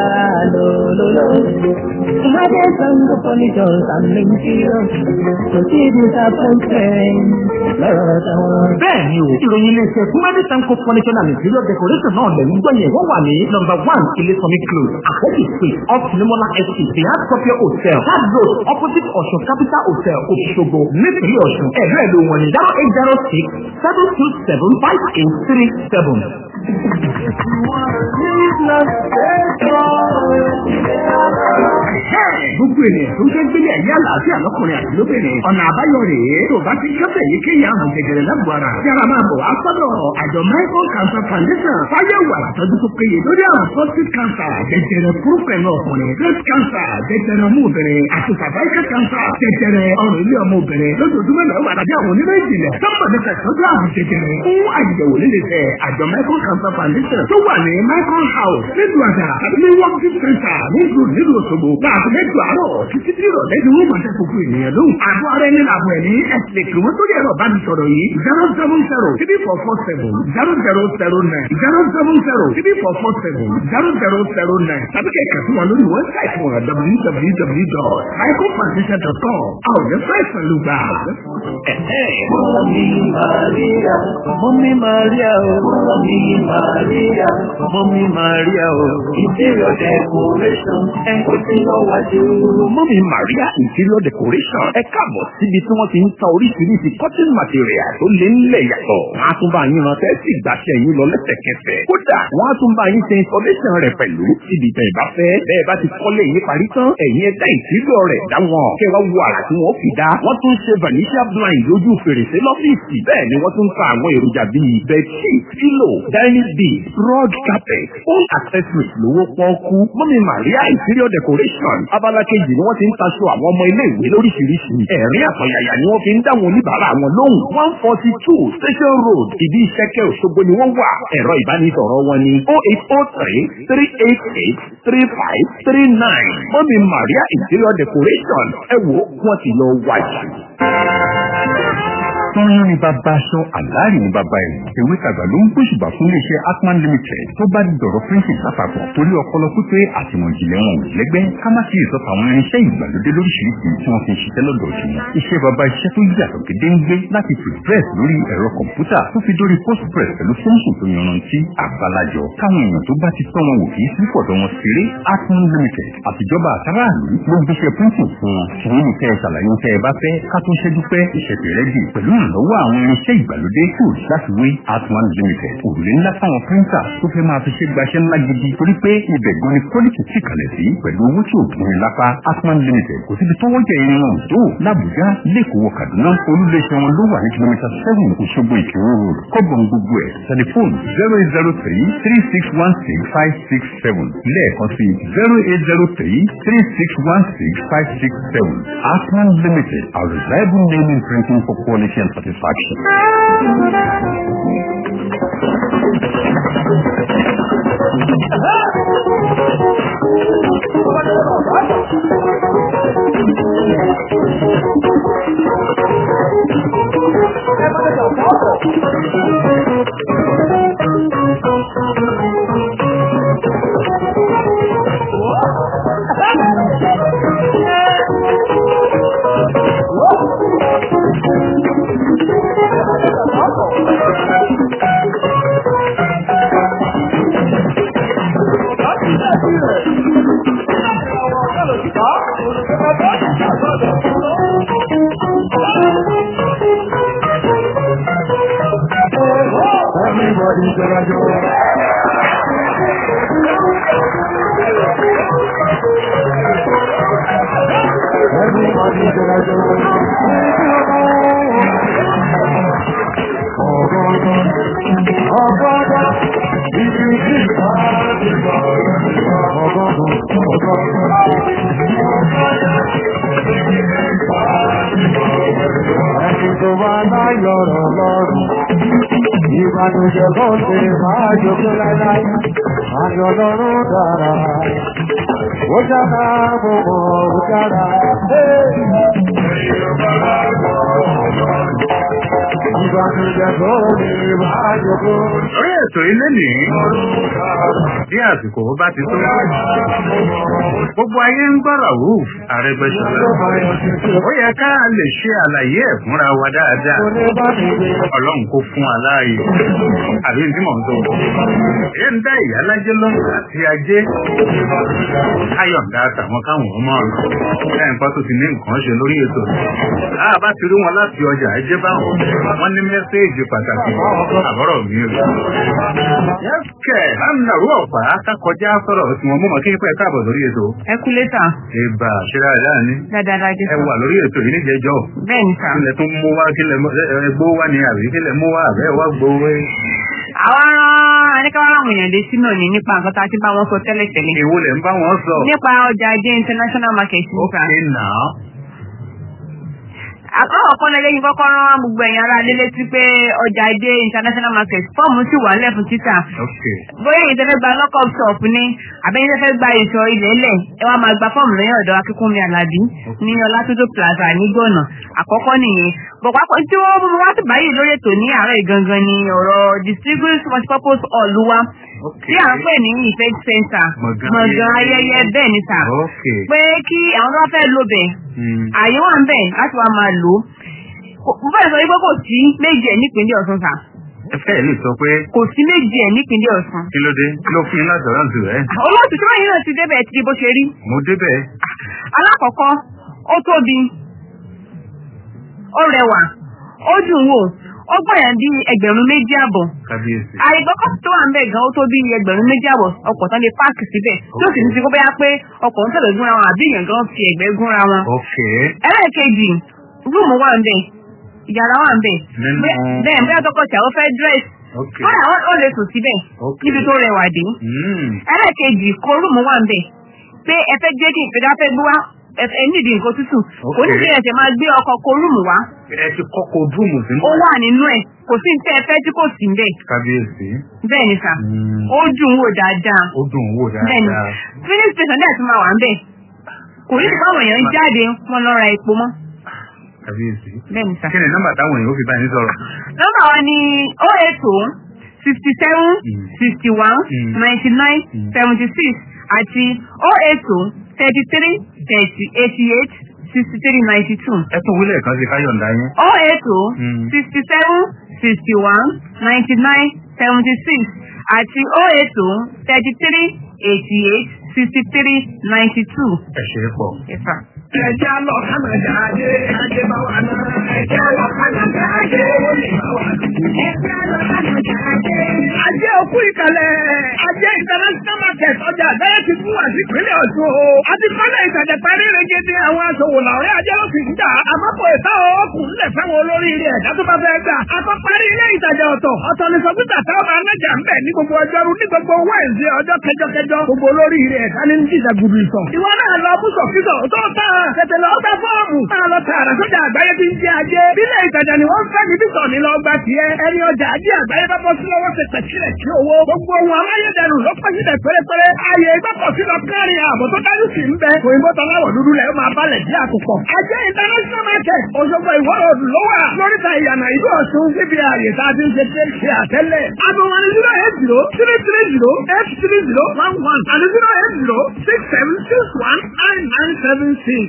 lólóló. Ìmọ̀dé sango furnitures and interiors. Kò sí disappointment lọ́rọ̀ táwọn. bẹ́ẹ̀ ni o ìròyìn iléeṣẹ́ kumadi sanko furniture and interior decoration náà lẹ̀ ń gbọ́yẹ̀ wọ́n wà ní nọ́mbà one ilé-sọmi close àkókò street off nimola estate the hard copy hotel hard road opposite ọ̀ṣun capital hotel òṣogbo nípínlẹ̀ ọ̀ṣun ẹ̀rọ ẹ̀lò wọn ni zero eight zero six seven two seven five eight three seven. gbogbo ènìyàn tó ń fẹ́ gbélé ẹ̀yà àlàáfíà lọ́kùnrin àti lóbìnrin ọ̀nà àbáyọ rèé tó bá ti kẹ́sẹ̀ yìí kéye àrùn jẹjẹrẹ lágbo ara tí ara máa bọ̀ wá sọ́dọ̀ àjọ michael cancer foundation fáyẹ̀wò àtọ́jú tó péye lórí àrùn prostate cancer jẹjẹrẹ púrúpẹ̀lú ọkùnrin breast cancer jẹjẹrẹ ọmọ obìnrin àti cervical cancer jẹjẹrẹ ọrùn ilé ọmọ obìnrin lójoojúmọ́ náà wà lábẹ́ àwọn onímọ̀ ìjìnlẹ̀ sọ́mọ̀ nípa ìtọ́jú àrùn jẹjẹrẹ fún àyẹ̀wò líle tẹ àjọ michael cancer foundation tó wà ní michael house nílùú àdá àti ní working center nílùú nílùú òṣogbo láàbù mẹ́jọ mẹ́jọ àárọ̀ títí tí ìrọ̀lẹ́ ni wọ́n máa dá gbogbo ènìyàn lóhùn. àbọ̀ ara ẹni làbọ̀ ẹ̀mí ẹ̀sìn lè kí wọ́n tó yẹ ẹ̀rọ bá mi sọ̀rọ̀ yìí zero seven zero three four four seven zero zero zero nine zero seven zero three four four seven zero zero zero nine tàbí kẹ̀kẹ́ fún wa lórí wẹ́bsáìtì wọn www.icofoundation.com àwọn ọ̀dẹ́ fẹ́sàn ló gbà. Mọ́mí Màríà, Mọ́mí Màríà o, Mọ́mí Màríà, Mọ́mí Màríà o, Interior Decoration, ẹ kò sí lọ́wọ́dé o. Mọ́mí Maria Interior Decoration ẹ káàbọ̀ síbi tí wọ́n ti ń ta oríṣiríṣi cotton material tó lé nílẹ̀ yàtọ̀. Wọ́n á tún bá yín rántẹ́ sí ìgbàṣẹ yín lọ lẹ́sẹ̀kẹsẹ̀. Kódà wọ́n á tún bá yín ṣe installation rẹ̀ pẹ̀lú síbi tẹ̀ bá fẹ́. Bẹ́ẹ̀ bá ti kọ́lé yín parí tán, ẹ̀yin ẹ̀dá ìtìlọ̀ rẹ̀ dá wọn. Kẹ́ wá wo àrà tí wọ́n fi dá. Wọ́n tún ṣe vanishia blind lójú fèrèsé lọ́fíìsì. Bẹ́ẹ̀ ni wọ́n tún ta àwọn èròjà bíi bedsheet, pillow, dining bed, rug carpet, home accessories lówó pọ́ọ́kú. Mọ́mí Maria Interior Decoration abala kejì ni wọ́n ti ń taṣọ àwọn ọmọ ilé ìwé lóríṣiríṣi. Ẹ̀rín àpọ̀yàyà ni wọ́n fi ń dáwọn oníbàárà wọn lóhùn. one forty two Station Road ìdí ìṣẹ́kẹ́ Òṣogbo ni wọ́n wà. Ẹ̀rọ ìbánisọ̀rọ̀ wọn ni oh eight oh three three eight eight three five three nine. Mọ́mí Maria Interior Decoration ẹ wo wọ́n ti lọ wájú. Tọ́yún ni bàbá aṣọ àláàrí ni bàbá ẹ̀rù. Ewé tàgbà ló ń gbóṣùbà fún iléeṣẹ́ Atman Limited tó bá di dọ̀rọ̀ printing lápapọ̀ torí ọpọlọ pípé àtìmọ̀ ìjìnlẹ̀ wọn ò lẹ́gbẹ́ ká má sí ìsọ̀tà àwọn irinṣẹ́ ìgbàlódé lóríṣiríṣi tí wọ́n fi ń ṣiṣẹ́ lọ́dọ̀ sí wọn. Iṣẹ́ bàbá iṣẹ́ tó yàtọ̀ gédéńgbé láti prepress lórí ẹ̀rọ kọ̀m̀pútà tó fi dórí postpress pẹ̀lú fóńsùn tó yanrantí àgbàlajọ táwọn èèyàn tó bá ti tọ́ wọn wò kì í sí fọ̀dọ̀ wọn ṣeré Atman Limited àtijọba àtàràlú ló ń gbéṣẹ́ printing fún wọn. Kì í ní kẹ́ ẹ ṣàlàyé tẹ́ ẹ bá fẹ́ ká tó ṣẹ́jú pẹ́ ìṣẹ̀tẹ̀ rẹ̀ dì pẹ̀lú ìrànlọ́wọ́ àwọn irinṣẹ́ ìgbàlódé tools láti wé Atman Limited. Òrùlé ńlá fáwọn píríńtà tó fẹ́ máa fi ṣe gbaṣẹ́ ńlá gidi torí pé ibẹ̀ gan ni quality sì kalẹ̀ sí pẹ̀lú owó tí ò gbìn lápá Atman Limited. Kò síbi tó wọ́jà irin wọn tó l'Àbújá lẹ́kọ̀ọ́ Kaduna olúléeṣẹ́ wọn ló wà ní kìlómítà seven Òṣogbo Ìkírun road. Kọ́gbọ̀n gbogbo ẹ̀ tẹlifóònù zero eight zero three three six one six five six seven lẹ́ẹ̀kan sí zero eight zero three three six one six five six seven Atman Limited, a reliable name in printing for quality and satisfaction. Everybody gonna go. Everybody gonna go. Ẹni tó bá láyọ̀ rọ̀ lọ́rùn. Ìbànújẹ́ kò ṣe máa jókòó láíláí, àjọ lọ́rùn dára. Ó jára gbogbo ó jára. Ìbànújẹ́ kò ṣe máa jókòó. Orí ètò ilé ní bí àsìkò bá ti tó. Gbogbo ayé ń gbọ́rọ̀ wù Arẹ́gbẹ́ṣọlá. Ó yẹ ká lè ṣe àlàyé ẹ̀ fúnra wa dáadáa. Ọlọ́run kó fún wa láàyè. Àbí ní tí mò ń tó. Èyí ń dá ìyá lájẹ́ lọ́nà àti ajé. Ayọ̀ǹda àtàwọn káwọn ọmọ ọ̀nà. Lẹ́yìn pa tó ti ní nǹkan ṣe lórí ètò. A bá ti rí wọn láti ọjà ẹjẹ́ báwọn. Wọ́n ní mẹ́séèjì pàtàkì. Àbọ̀rọ̀ mi ò Yẹ́sùkẹ̀ lánàrú ọ̀pá kákọjá sọ̀rọ̀ tí wọ́n mú mọ̀ kí n pẹ́ káàbọ̀ lórí ètò. ẹ kú létà Ìbà ṣíra ẹ̀dá ni. dáadáa jẹ Ẹ wà lórí ètò yìí níjẹjọ́. bẹ́ẹ̀ ni sà. Kílẹ̀ tún mú wá kílẹ̀ gbó wá ní àbí kílẹ̀ mú wá àbẹ́ wá gbowó. àwa rán aníkàwá àwọn èèyàn dé sínú ní nípa nǹkan tá a ti bá wọn sọ tẹ́lẹ̀ tẹ́lẹ̀ Èwo lẹ̀ ń bá wọn sọ. nípa ọjà ajé international market nípa Ókè náà. àkọ́kọ́ kan lẹ́yìn kọ́kọ́ rán gbogbo ẹ̀yin ará lé létí pé ọjà ìdè international market fọ́ọ̀mù sì wà lẹ̀ fún títà ok bóyá èyí tẹ́fẹ́ gba lockup shop ni àbẹ́yìn tẹ́fẹ́ gba ìṣọ ilẹ̀ lẹ̀ ẹ wá máa gba fọ́ọ̀mù lẹ́yìn ọ̀dọ̀ akínkúnmi alábí ní ọlátúndó plaza nígbọ̀nà àkọ́kọ́ nìyẹn bọ̀pápọ̀ tí wọ́n mú wá sí báyìí lórí ètò ní àárọ̀ ìgangan ni ọ̀rọ̀ distinguished multipurpose hall wa ok tí à ń pè ní event center Gbọ̀ngàn gbọ̀ngàn ayẹyẹ. ayẹyẹ bẹ́ẹ̀ ni sà ok pé kí àwọn tó bá fẹ́ lo bẹ̀ Mm. àyè wà ń bẹ̀ láti wá máa lò ó mo fẹ́ sọ wípé kò sí méjì ẹ̀ nípínlẹ̀ Ọ̀ṣun sà ẹ fẹ́ lè sọ pé kò sí méjì ẹ̀ nípínlẹ̀ Ọ̀ṣun kí ló dé kí ló fún yín ládọ̀rọ̀ jù ẹ́ olóòtú tí wọ́n yìí náà ti débẹ̀ ti di bó ṣe rí mo débẹ̀ alákọ̀ọ́kọ́ ó tóbi ó rẹwà ó dùn wò ó gbọ̀yàn bí ẹgbẹ̀rún méjì àbọ̀ kábíyèsí àìgbọ́kọ̀ tó wà ń bẹ̀ gan ó tó bí ẹgbẹ̀rún méjì àbọ̀ ọkọ̀ tán lè páàkì síbẹ̀ tí ó sì ní ti kó bẹ́yà pé ọkọ̀ ń tẹ̀lé gúnra wọn àbí èèyàn gan fi ẹ̀gbẹ́ gúnra wọn. ok ẹlẹ́ẹ̀kejì rúùmù wà ń bẹ̀ ìyàrá wà ń bẹ̀ Nínú- bẹ́ẹ̀ bẹ́ẹ̀ tọkọ tìyàwó fẹ́ dírẹ́sì ok kódà ó- ó lè sùn síbẹ̀ Ok. níbi tó rẹwà dé. Mm. ẹlẹ́ẹ̀kejì kó rúùmù wà ń bẹ̀ pé ẹ fẹ́ jẹ́ kí ìpínlẹ̀ fẹ́ gbé wá ẹ ẹ nídìí nǹkan tútù kò ní Ok. kí ẹsẹ̀ máa gbé ọkọ̀ kó rúùmù wá ẹ ti kọ́kọ́ dúrùmù sínú ó wà nínú ẹ̀ kò sí ní tẹ́ ẹ fẹ́ tí kò sí ń bẹ̀ kábíyèsí bẹ́ẹ̀ ni sà Mm. ó dùn wò dáadáa ó dùn wò bẹ́ẹ̀ni dáadáa filling station dẹ̀ tún máa wà ń bẹ̀ kò ní ìpá àwọn èèyàn ń jáde wọn lọ ra epo mọ́ kábíyèsí bẹ́ẹ̀ni sà. kí ni nọ́mbà táwọn èèyàn ó fi bá yín sọ̀rọ̀ nọ́mbà wa ni o eight o sixty seven sixty one ninety nine seventy six àti o eight o thirty three thirty eighty eight sixty three ninety two ẹ tún wílẹ̀ kan sí káyọ̀ǹda yín o eight o Mm. sixty seven sixty one ninety nine seventy six àti o eight o thirty three eighty eight sixty three ninety two. ẹ ṣe é pọ̀. Yes, sir. Ẹja lọ Kánàdà ajé, ajé bá wà náà. Ẹja lọ Kánàdà ajé, owó lè bá wà náà. Ẹja lọ Kánàdà ajé. Ajé òkú ìkàlẹ̀, ajé international market ọjà àgbáyé ti fún wa sí ìpínlẹ̀ Ọ̀ṣun o. A ti kọ́lẹ̀ ìtajà parí regede àwọn aṣòwò làwọn ajé ló fi ń jà. Àmọ́ kò ìta ọkùnrin lẹ̀ fáwọn olórí ilé ẹ̀dá tó bá fẹ́ gbà. A kọ́ parí ilé ìtajà ọ̀tọ̀. Ọ̀tọ̀ ni sọ́kítà táwọn máa nájà ń bẹ̀ ní gbogbo ọjọ́rú ní gbogbo wẹ́ẹ̀sì ọjọ́ kẹjọkẹjọ. Gbogbo olórí ilé ẹ̀dá ní jíjà gudu ìsọ̀. Ìwọ náà lọ bú sọ̀kítọ̀ tó tán. Tètè lọ gba fọ́ọ̀mù. Máa lọ tààrà sọ́jà àgbáyé tí ń jẹ ajé. Bílẹ̀ ìtajà ni wọ́n fẹ́ níbí sọ̀ ní lọ gba tiẹ̀. Ẹni ọjà ajé àgbáyé bá bọ́ sí lọ́wọ́ ṣe tẹ̀sílẹ̀ sí owó. Gbogbo ohun amáyédẹrùn ló pẹ́ sílẹ̀ pérépéré. Ààyè ìgbàpọ̀ sí lọ kárin ààbò tó dájú sí ń bẹ. Òyìnbó tọ́láwọ̀ dúdú lẹ̀ ó máa balẹ̀ sí àkùkọ. Ajé international market Òṣogbo ìwọ́ òdù ló wà. Lóríta ìyànà ìlú Ọ̀ṣun níbi ààyè tá a ti ń ṣe ṣe ṣe àtẹ́lẹ̀. Àbò wọn ni zero eight zero three three zero eight three zero one one àti zero eight zero six seven six one nine nine seven six.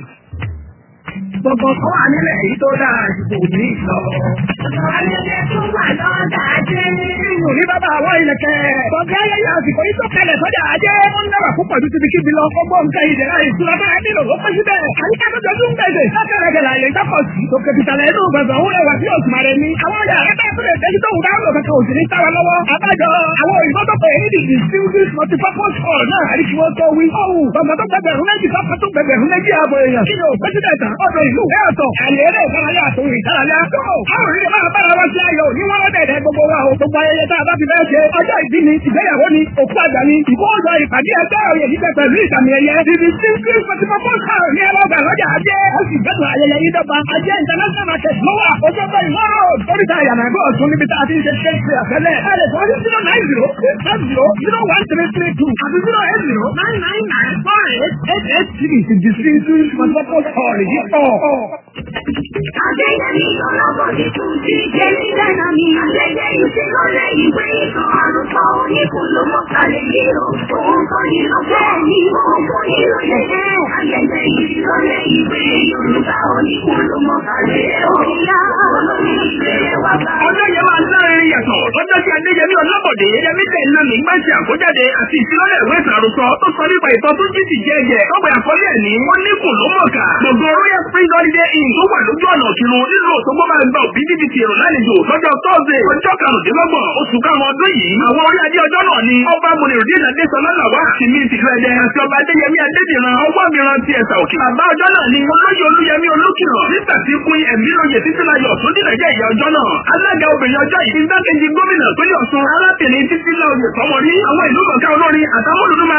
Gbogbo kan wà nílẹ̀ yìí tó dáa ju kò ní ìlọ. Ayẹyẹ tó wà lọ́dà ajé. Ìyùn ní bàbá àwọn ìlẹ̀kẹ̀. Bọ̀dé ayẹyẹ àsìkò yìí tó kalẹ̀ sọ́jà ajé. Wọ́n ń dábàá púpọ̀ ju tibikíbi lọ. Gbogbo nǹkan ìdẹ̀ra ìṣúra bá nílò ló pẹ́ síbẹ̀. Àyíká tó jọjú ń gbèsè. Lọ́kẹ̀rẹ̀kẹ̀ là lè dápọ̀ sí. Tòkè tìtàlẹ̀ inú gbọ̀ngàn òun rẹwà sí òsùmàrè ni. Àwọn ọjà rẹ̀ bẹ́ẹ̀ tó lè tẹ́jú tó wù dáhùn lọ kankan òsì ní táwa lọ́wọ́. Àbájọ àwọn òyìnbó tó pè é ní the distinguished multipurpose hall náà àrí kí wọ́n tó wí. Ọ̀hún gbọ̀ngàn tó gbẹgbẹ̀rún méjì sọ́kàn tó gbẹgbẹ̀rún méjì ààbò èèyàn. Kí ni ò pẹ́sídẹ̀ntà ọ̀dọ̀ ìlú ẹ̀ ọ̀tọ̀. Àlẹ́ eré ìdárayá àtòrò ìdárayá. Tó àwọn òrìlẹ̀ máa bára wá sí ayọ̀ ní wọ́n rọ́dẹ̀dẹ̀ gbogbo wa o. Gbogbo ayẹyẹ tá a bá ti fẹ́ ṣe. Ọjọ́ ìbí ni, ìgbéyàwó ni, òkú àgbà ni, ìkóòjọ ìpàdé ẹgbẹ́ òye jíjẹ pẹ̀lú ìsàmì ẹ̀yẹ. Ibi tí kí Multipurpose hall ní ẹlọ́gbà lọ́jà ajé. Ó sì gbẹ́dùn ayẹyẹ yìí dọ́gba. Ajé international market ló wà. Ojú ọgbà ìwọ́ road. Oríta ìyànà ẹgbẹ́ ọ̀tún níbi tá a ti ń ṣe ṣe ṣe àfẹ́lẹ̀. Ẹ lè fọ́ sí zero nine zero five zero zero one three three two àti zero eight zero nine nine nine four eight eight eight three. Ti distinguished Multipurpose hall yìí pọ̀. Adéyẹmí ọlọ́bọ̀dé tún ti dé nílẹ̀nà mi. Ayẹyẹ ìṣèlọ́lẹ̀ ìwé ìtàn àrùkọ oníkun ló mọ̀ kálẹ̀ yìí o. Òun kọ́ ni lọ bẹ́ẹ̀ ni òun kọ́ ni lọ yẹ. Ayẹyẹ ìṣèlọ́lẹ̀ ìwé Yorùbá oníkun ló mọ̀ kálẹ̀ o. Ìyá olórí ìwé wa bá. Ọjọ́ yẹn máa láàrin yàtọ̀. Ọjọ́ tí Adéyẹmí Ọlábọ̀dé Yẹmí tẹ̀lé mi gbá ṣe àkójáde àti ìfilọ́lẹ̀ ìwé ìtàrùsọ tó sọ nípa ìtọ́ tó jí ti jẹ́ ẹ̀jẹ̀. Tọ́pẹ̀ àkọlé ẹ̀ ní wọ́n ní kò ló mọ̀ọ́kà. Gbogbo Royal Spring Holiday Inn tó wà lójú ọ̀nà òkìrun nílùú Òṣogbo máa ń gba òbí dídì ti èrò lálejò lọ́jọ́ Thursday ọjọ́ karùndínlọ́gbọ̀n oṣù karùn-ún ọdún yìí. Àwọn orí adé ọjọ́ náà ni ọba Mùnìrùdín Adésọlá Làwà ti ní ìtìlẹ̀ ẹ̀dẹ̀ àti ọba Adéyẹmí Adédìran ọwọ́ mìíràn ti ẹ̀sà òkè. Bàbá ọjọ́ náà ni olóyè Olúyẹmí Olúkìràn nígbà tí kún ẹ̀mí lóye títí láyọ̀ tó dìrẹ̀ jẹ́ ìyá ọjọ́ náà. Alága obìnrin ọjọ́ yìí igbákejì gómìnà pínlẹ̀ Ọ̀ṣun arábìnrin títí láyọ̀ sọmọrí àwọn ìlú kọ̀ọ̀kan olórin àtàwọn olùdó máa wà mẹ́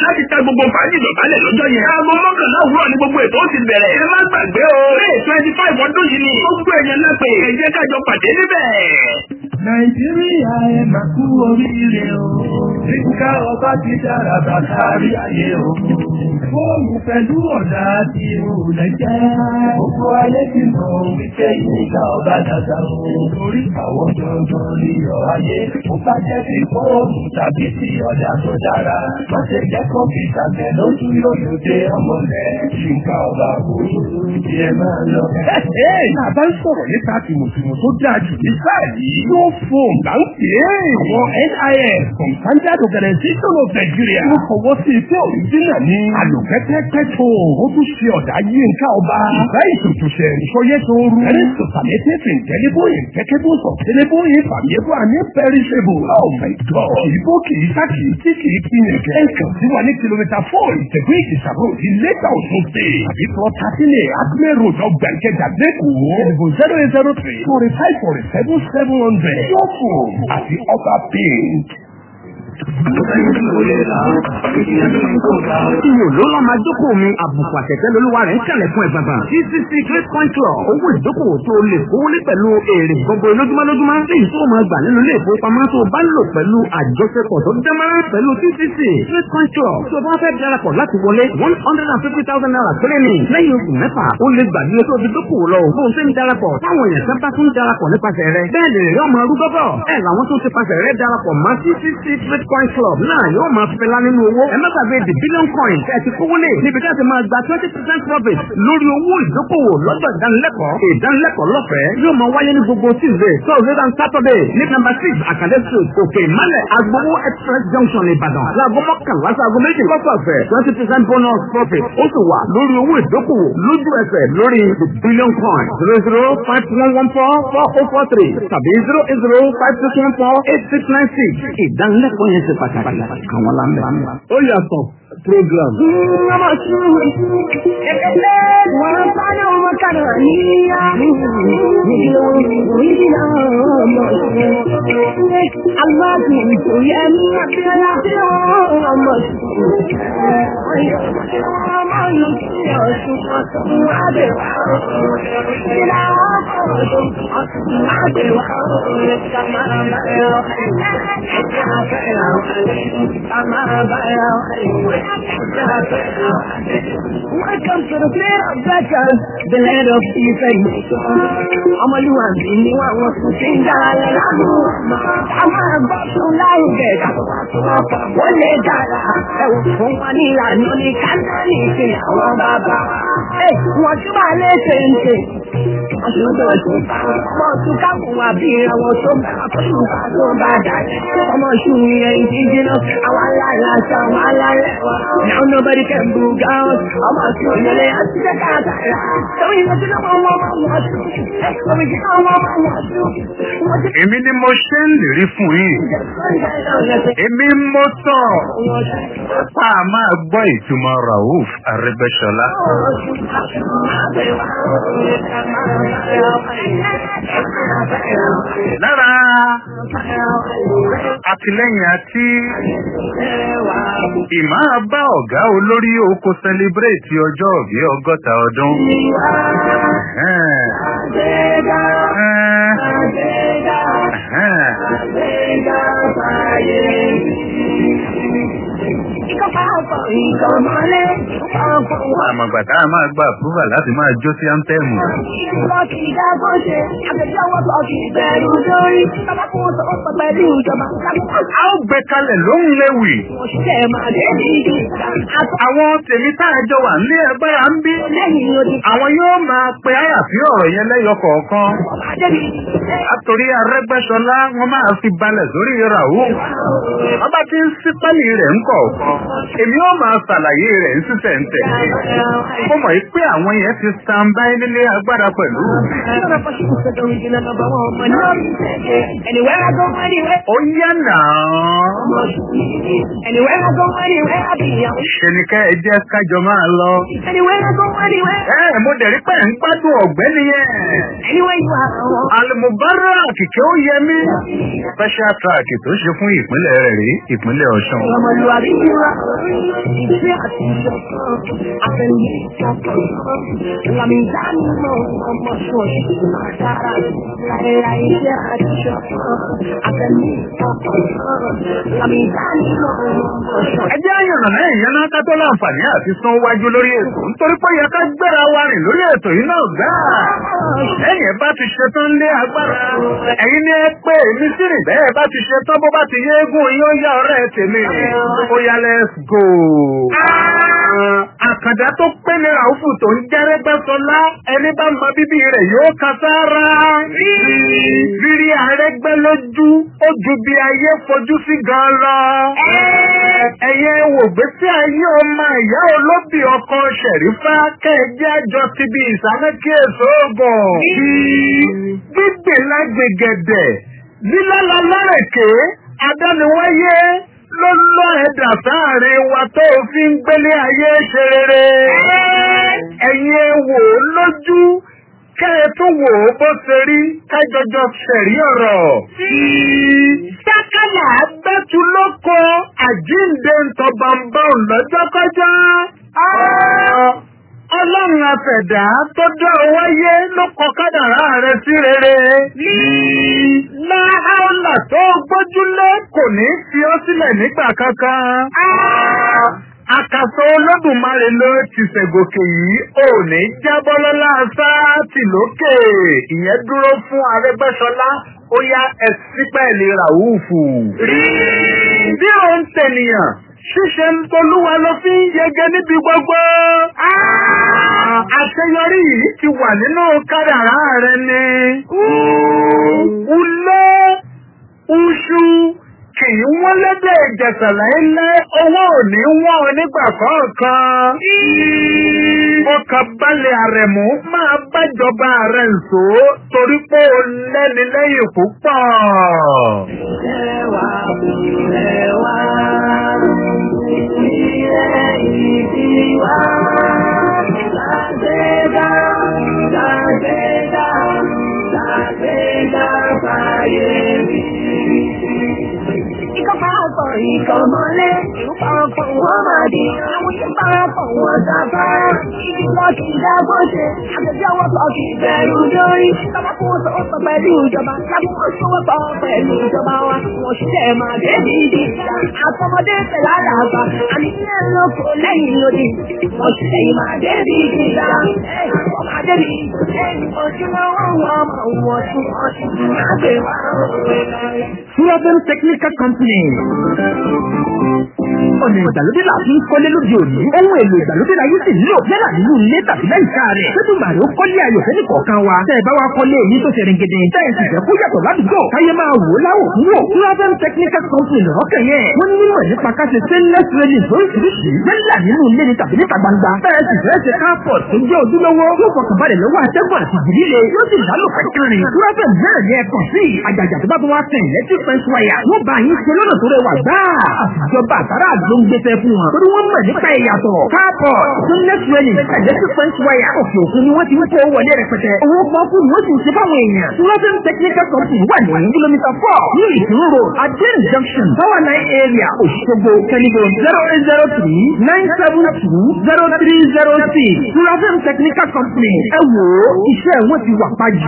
láti ta gbogbo fàájì dọ̀bálẹ̀ lọ́jọ́ yẹn. aago mọ́kànlá òwúrọ̀ ni gbogbo ètò ó ti bẹ̀rẹ̀. ẹ má gbàgbé o. may twenty five ọdún yìí ni. gbogbo èèyàn náà pé ẹ jẹ́ kájọ pàdé níbẹ̀. Nàìjíríà ẹ máa kú oríire o. Nígbà ọba ti dára bàtà rí ayé o. Fóònù pẹ̀lú ọ̀dà àti ìrùlẹ̀ jẹ́. Gbogbo ayé ti mọ̀ wípé ìgbà ọba dàda o. Torí àwọn dandan ní ọ̀ ayé. Mo bá jẹ́ ti fóònù tàbí ti ọ̀dà tó dára. Má ṣe jẹ́ kọ́mpútà tẹ̀ lójú yóò dé ọmọ rẹ̀. Nígbà ọba kú kí ẹ máa lọ. Bàbá ń sọ̀rọ̀ nípa tìmùtìmù tó dáa jù ní sáà yìí. Yóò fòm là ń pè é. Àwọn NIS from Standard Organization of Nigeria. Wọ́n fọwọ́ sí ife òrìjínà ní. Àlùkẹ́tẹ́kẹ́ tó. Ó tún ṣe ọ̀dà yínká ọba. Ìgbà ìtòtòṣẹ̀ ìṣọyẹ́ tó rú. Ẹni tó sàmẹ́tẹ́ fi ìtẹ́lẹ́bó ìtẹ́kẹ́bó sọ̀tẹ́lẹ́bó ìfàmìẹ́bó àní pẹ́ríṣẹ́bù. Oh my God. Ìbò kìí sá kìí tí kìí pínyẹ̀ kẹ́. Ẹ kàn sí wa ní kìlómítà four ìtẹ̀gbé ìṣàbò ìlẹ́ta òṣùn ṣe. Àbí fọ́ tàtílẹ̀ Adúlé road ọgbà ìkẹjà lẹ́kọ̀ọ́. Ẹ̀dìbò zero eight zero three forty five forty seven seven hundred. Yọ̀fù àti ọba paint. Iyò ló lọ́ máa jókòó mi, àbùkù àtẹ̀tẹ̀ lolúwa rẹ̀ ń kàlẹ̀ fún ẹ̀gbàgbà. CCC Great Control, owó ìdókòwò tó lè kówó lé pẹ̀lú èrè gbogbo lójúmọ́ lójúmọ́. Èyí tó máa gbà nínú ilé ìfowópamọ́ tó bá lò pẹ̀lú àjọṣepọ̀ tó dẹ́mọ́rán pẹ̀lú CCC Great Control. Tó bá fẹ́ darapọ̀ láti wọlé one hundred and fifty thousand naira péré ni. Lẹ́yìn oṣù mẹ́fà, ó lè gbàgbé tó fi dókòwò lọ. Bó ń ṣe ń darapọ̀, táwọn èèyàn kan bá tún darapọ̀ nípasẹ̀ rẹ̀. Bẹ́ẹ̀ lè rí ọmọ arúgbọ́bọ̀. Ẹ làwọn tó ti pasẹ̀ rẹ̀ darapọ̀ mọ́ CCC Great Coin Club náà yóò máa fẹ́lá nínú owó. Ẹ má gbàgbé the billion coin tẹ́ ẹ ti kówó lé níbi tí a ti máa gba twenty percent profit lórí owó ìdókòwò lọ́dọ̀ ìdánilẹ́kọ̀ọ́. Ìdánilẹ́kọ̀ọ́ lọ́fẹ̀ẹ́ yóò máa wáyé ní gbogbo Tuesday, Thursday and Saturday ní number six Akande Street, Òkè Ìmálẹ̀, Agbowó Express Junction Ìbàdàn. Láago mọ́kànlá sí aago méjì lọ́sọ̀ọ̀sẹ̀ twenty percent bonus profit. Ó sì wà lórí owó ìdókòwò lójú ẹsẹ̀ lórí the billion coin zero zero five one one four four oh four three tàbí zero eight zero five six one four eight six nine six. Ìdánilẹ́kọ̀ọ́ yẹn ṣe pàtàkì àwọn lámbẹ́. Ó yàtọ̀ program. Ọmọ sùúrù, ẹ̀kẹ́lẹ́ wọn bá ní ọmọ kàdà ní ìlú ìdílé ọmọ sùúrù. Aláàbò ìtòyẹ ní Abíọ́lá tí ọmọ sùúrù. Ọmọ yóò kí ọ̀sùn ọ̀sùn àbẹ̀wò. Ìlà ọkọ̀ ọ̀sùn ọ̀sùn àbẹ̀wò. Welcome to the land of Becca, the land of Ife. Ọmọlúwàbí ni wọ́n wọ́n tún ti ń dára lánú. A máa bọ́ tún láwùjẹ wọ́n lè dára. Ẹ̀wù fún wa ní ìlànà ní káńtánì sí àwọn bàbá. Wọ́n tún máa lé ṣèǹṣe. Ọmọ tún kákùn wà bí àwọn tó bá tó bá tó bá dà. Ọmọ ṣù yẹn ìdíje náà, àwọn aláìlá ṣe àwọn aláìlá. Now nobody can book out. Ọmọ ṣù yẹn lè yá sí káàkiri. Sọ́wọ́n yìí lọ́jọ́ náà wọ́n wọ́n wọ́n ṣù. Sọ́wọ́n yìí náà wọ́n wọ́n ṣù. Èmi ni mo ṣe ń lérí fún yín. Èmi mo sọ. Pa á máa gbọ́ ìtumọ̀ Rauf Arẹ́gbẹ́ṣọlá. Lára àtìlẹ́yìn àti ìmáa bá ọ̀gá olórí oko sẹlẹ̀bírẹ̀tì ọjọ́ òbí ọgọ́ta ọdún. Ẹ̀hẹ́n. Ẹ̀hẹ́n. Àmọ̀gbà tá a máa gba àpúrúfà láti máa jó sí áńtẹ́ẹ̀mù. A ó gbé kalẹ̀ lóhùn léwì. Àwọn tèmi tá a jọ wà nílé ẹgbẹ́ à ń bí. Àwọn yóò máa pe àyàfi ọ̀rọ̀ yẹn lẹ́yọ kọ̀ọ̀kan. Àtòrí Arẹ́gbẹ́ṣọlá wọ́n máa fi balẹ̀ sórí ìràwọ̀. Ọba tí ń sí pẹ́lì rẹ̀ ń kọ̀ọ̀kan. Èmi ó máa ṣàlàyé rẹ̀ ń sísẹ̀ ń tẹ̀. Mo mọ̀ pé àwọn yẹn ti stand by nílé agbára pẹ̀lú. Anywhere I go, anywhere. Ó yá náà. Anywhere I go, anywhere I be. Ṣé ni ká ẹ jẹ́ kájọ máa lọ? Anywhere I go, anywhere. Ẹ mo dẹ̀ rí pé ń gbádùn ọ̀gbẹ́ni yẹn. Anywhere you are. Al-Mubarak kìkẹ́ ó yẹ mí. Special track tó ṣe fún ìpínlẹ̀ rẹ̀ rí ìpínlẹ̀ Ọ̀ṣun. Ọmọlúwàbí ti wá. ìfẹ́ àti ìṣọ̀kan àfẹnú ìṣọ̀kan lámì ìdánimọ̀ ọmọ ṣọ́ọ̀ṣì máa dára láìra ìfẹ́ àti ìṣọ̀kan àfẹnú ìṣọ̀kan lámì ìdánimọ̀ ọmọ ṣọ́ọ̀ṣì. ẹ jẹ́ àyànnà lẹ́yìn yẹn náà ká tó láǹfààní àti sán wájú lórí ètò nítorí pé yẹ ká gbéra wa rìn lórí ètò yìí náà gbáà. lẹ́yìn ẹ bá ti ṣetán lé agbára ẹ̀yin ni ẹ pé èmi sì rìn bẹ́ẹ̀ bá ti ṣetán bó bá ti yé eégún yín ó yá ọ̀rẹ́ tèmi ó yá let's go. àkàndá tó pé ní ràúfù tó ń jẹ́rẹ́gbẹ́ sọlá ẹni bá mọ bíbí rẹ̀ yóò kan sára. rírí àrẹ́gbẹ́ lójú ó ju bí ayé fojú sí gan lọ. ẹ̀yẹ wò gbèsè ayé ọmọ ìyá olóbì ọkọ ṣẹ̀rífà kẹ́ẹ̀jẹ́ àjọ ti bí ìsámẹ́kì èso oògùn. gbígbé lágbègẹ̀dẹ̀ lílọ́lọ́ lọ́rẹ̀kẹ́ adániwáyé ló lọ ẹ̀dà sáàrin wa tó fi ń gbélé ayé ṣe rere. ẹ̀yin wò ó lójú kẹ́ ẹ tún wò ó bó ṣe rí kájọjọ ṣẹ̀rí ọ̀rọ̀. sákàlà gbẹ́tu lóko àjíǹde ntọ́bàǹbà lọ́jọ́kọ́jọ́. Ọlọ́run afẹ̀dá tó dá ọ wáyé ló kọ kádàrá rẹ sí rere. Láhàlà tó gbójúlé kò ní fi ọ́ sílẹ̀ nígbà kankan. Àkàsọ Olódùmarè ló ti ṣẹ̀gòkè yìí ò ní jábọ́ lọ́lá sáàtì lókè. Ìyẹn dúró fún Arẹ́gbẹ́ṣọlá ó yá ẹ̀sìpẹ̀lì Ràúfù. Bí òun tènìyàn ṣíṣe ń tolúwa ló fi ń yege níbi gbogbo. Àṣeyọrí yìí ti wà nínú kádàrá rẹ ni. Ulé uṣu kì í wọ́n lédè ìjẹ̀sà láíláí owó ò ní wọ́n nígbà kọ̀ọ̀kan. Ọkàn balẹ̀ àrẹ̀mú máa bájọba rẹ̀ nsò torí pé o lẹ́ni lẹ́yìn púpọ̀. Ẹwà ẹwà ilẹ̀ ìdíwá lágbèdá lágbèdá lágbèdá fàyè mi. Ikọ̀ parapọ̀ ikọ̀ mọ́lé, ìlú parapọ̀ wọ́n máa di, àwọn tí parapọ̀ wọ́n sábà. Ibi lọ kì í dágbó ṣe, àgbẹ̀bí ọwọ́ sọ kì í bẹ̀rù lórí. Bàbá kò sọ ó sọ pẹ̀lú ìjọba, lábú kò sọ wọ́n sọ pẹ̀lú ìjọba wa. Wọ́n ṣiṣẹ́ máa dé bí ìdí ìjà, àtọmọdé tẹ̀ lára àgbà, àní ilé lóko lẹ́yìn lòdì. Wọ́n ṣiṣẹ́ yìí máa dé bí ìdí ìjà, wọ́n máa dé bí ìdí ojúlówó wọn máa wọ̀ tún ọtún àgbẹ̀ wá òwe lọ́yẹ̀. Sullivan Technical Company. Ọ̀nà ìgbàlódé là fi ń kọ́lé lóde òní. Ohun èlò ìgbàlódé la yóò sì nílò yálà nínú ilé tàbí lẹ́yìnká rẹ̀. Sẹ́tù màrí ó kọ́lé ayọ̀ fẹ́ni kọ̀ọ̀kan wa. Tẹ́ ẹ bá wa kọ́lé èyí tó ṣe ringede. Tẹ́ ẹ sì fẹ́ kó yàtọ̀ ládùúgbò. Káyé máa wò ó láwò fún wò. Sullivan Technical Company lọ́rọ́ kẹ̀yẹ́. Wọ́n ní mímọ̀ nípa ká ṣe stainless railing lóríṣiríṣi. Yálà nínú ilé ni tàbí níta gbangba. Tẹ́ ẹ sì fẹ́ ṣe carport tó jẹ́ ojúlówó. Yóò fọkànbalẹ̀ lọ́wọ́ atẹ́gùn àti ìdílé. Yóò sì lálò pẹ̀kẹ́rin. Sullivan náà yẹ kàn sí. Àjàjà tó bá tó wá sẹ̀ electric fence wire. Wọ́n bá yín ṣe lọ́nà tó rẹwà gbáà. Àtijọba àtàrà ló ń gbéṣẹ́ fún wọn. Torí wọ́n mọ̀ nípa ìyàtọ̀. Káàpọ̀ Sunless Railing Electric Fence Wire òkè òkun ni wọ́n ti ń kó wọlé rẹpẹtẹ. Owó pọ́ọ́kú ni wọ́n sì ń ṣe fáwọn èèyàn. Sullivan Technical Company wà ní kìlómítà four ní Ìdúró Road, Adén Junction, Power Line Area, Òṣogbo, Kẹ́nìbó zero eight zero three nine seven two zero three zero six. Sullivan Technical Company ẹ wò ó iṣẹ́ wọn ti wà pàjù.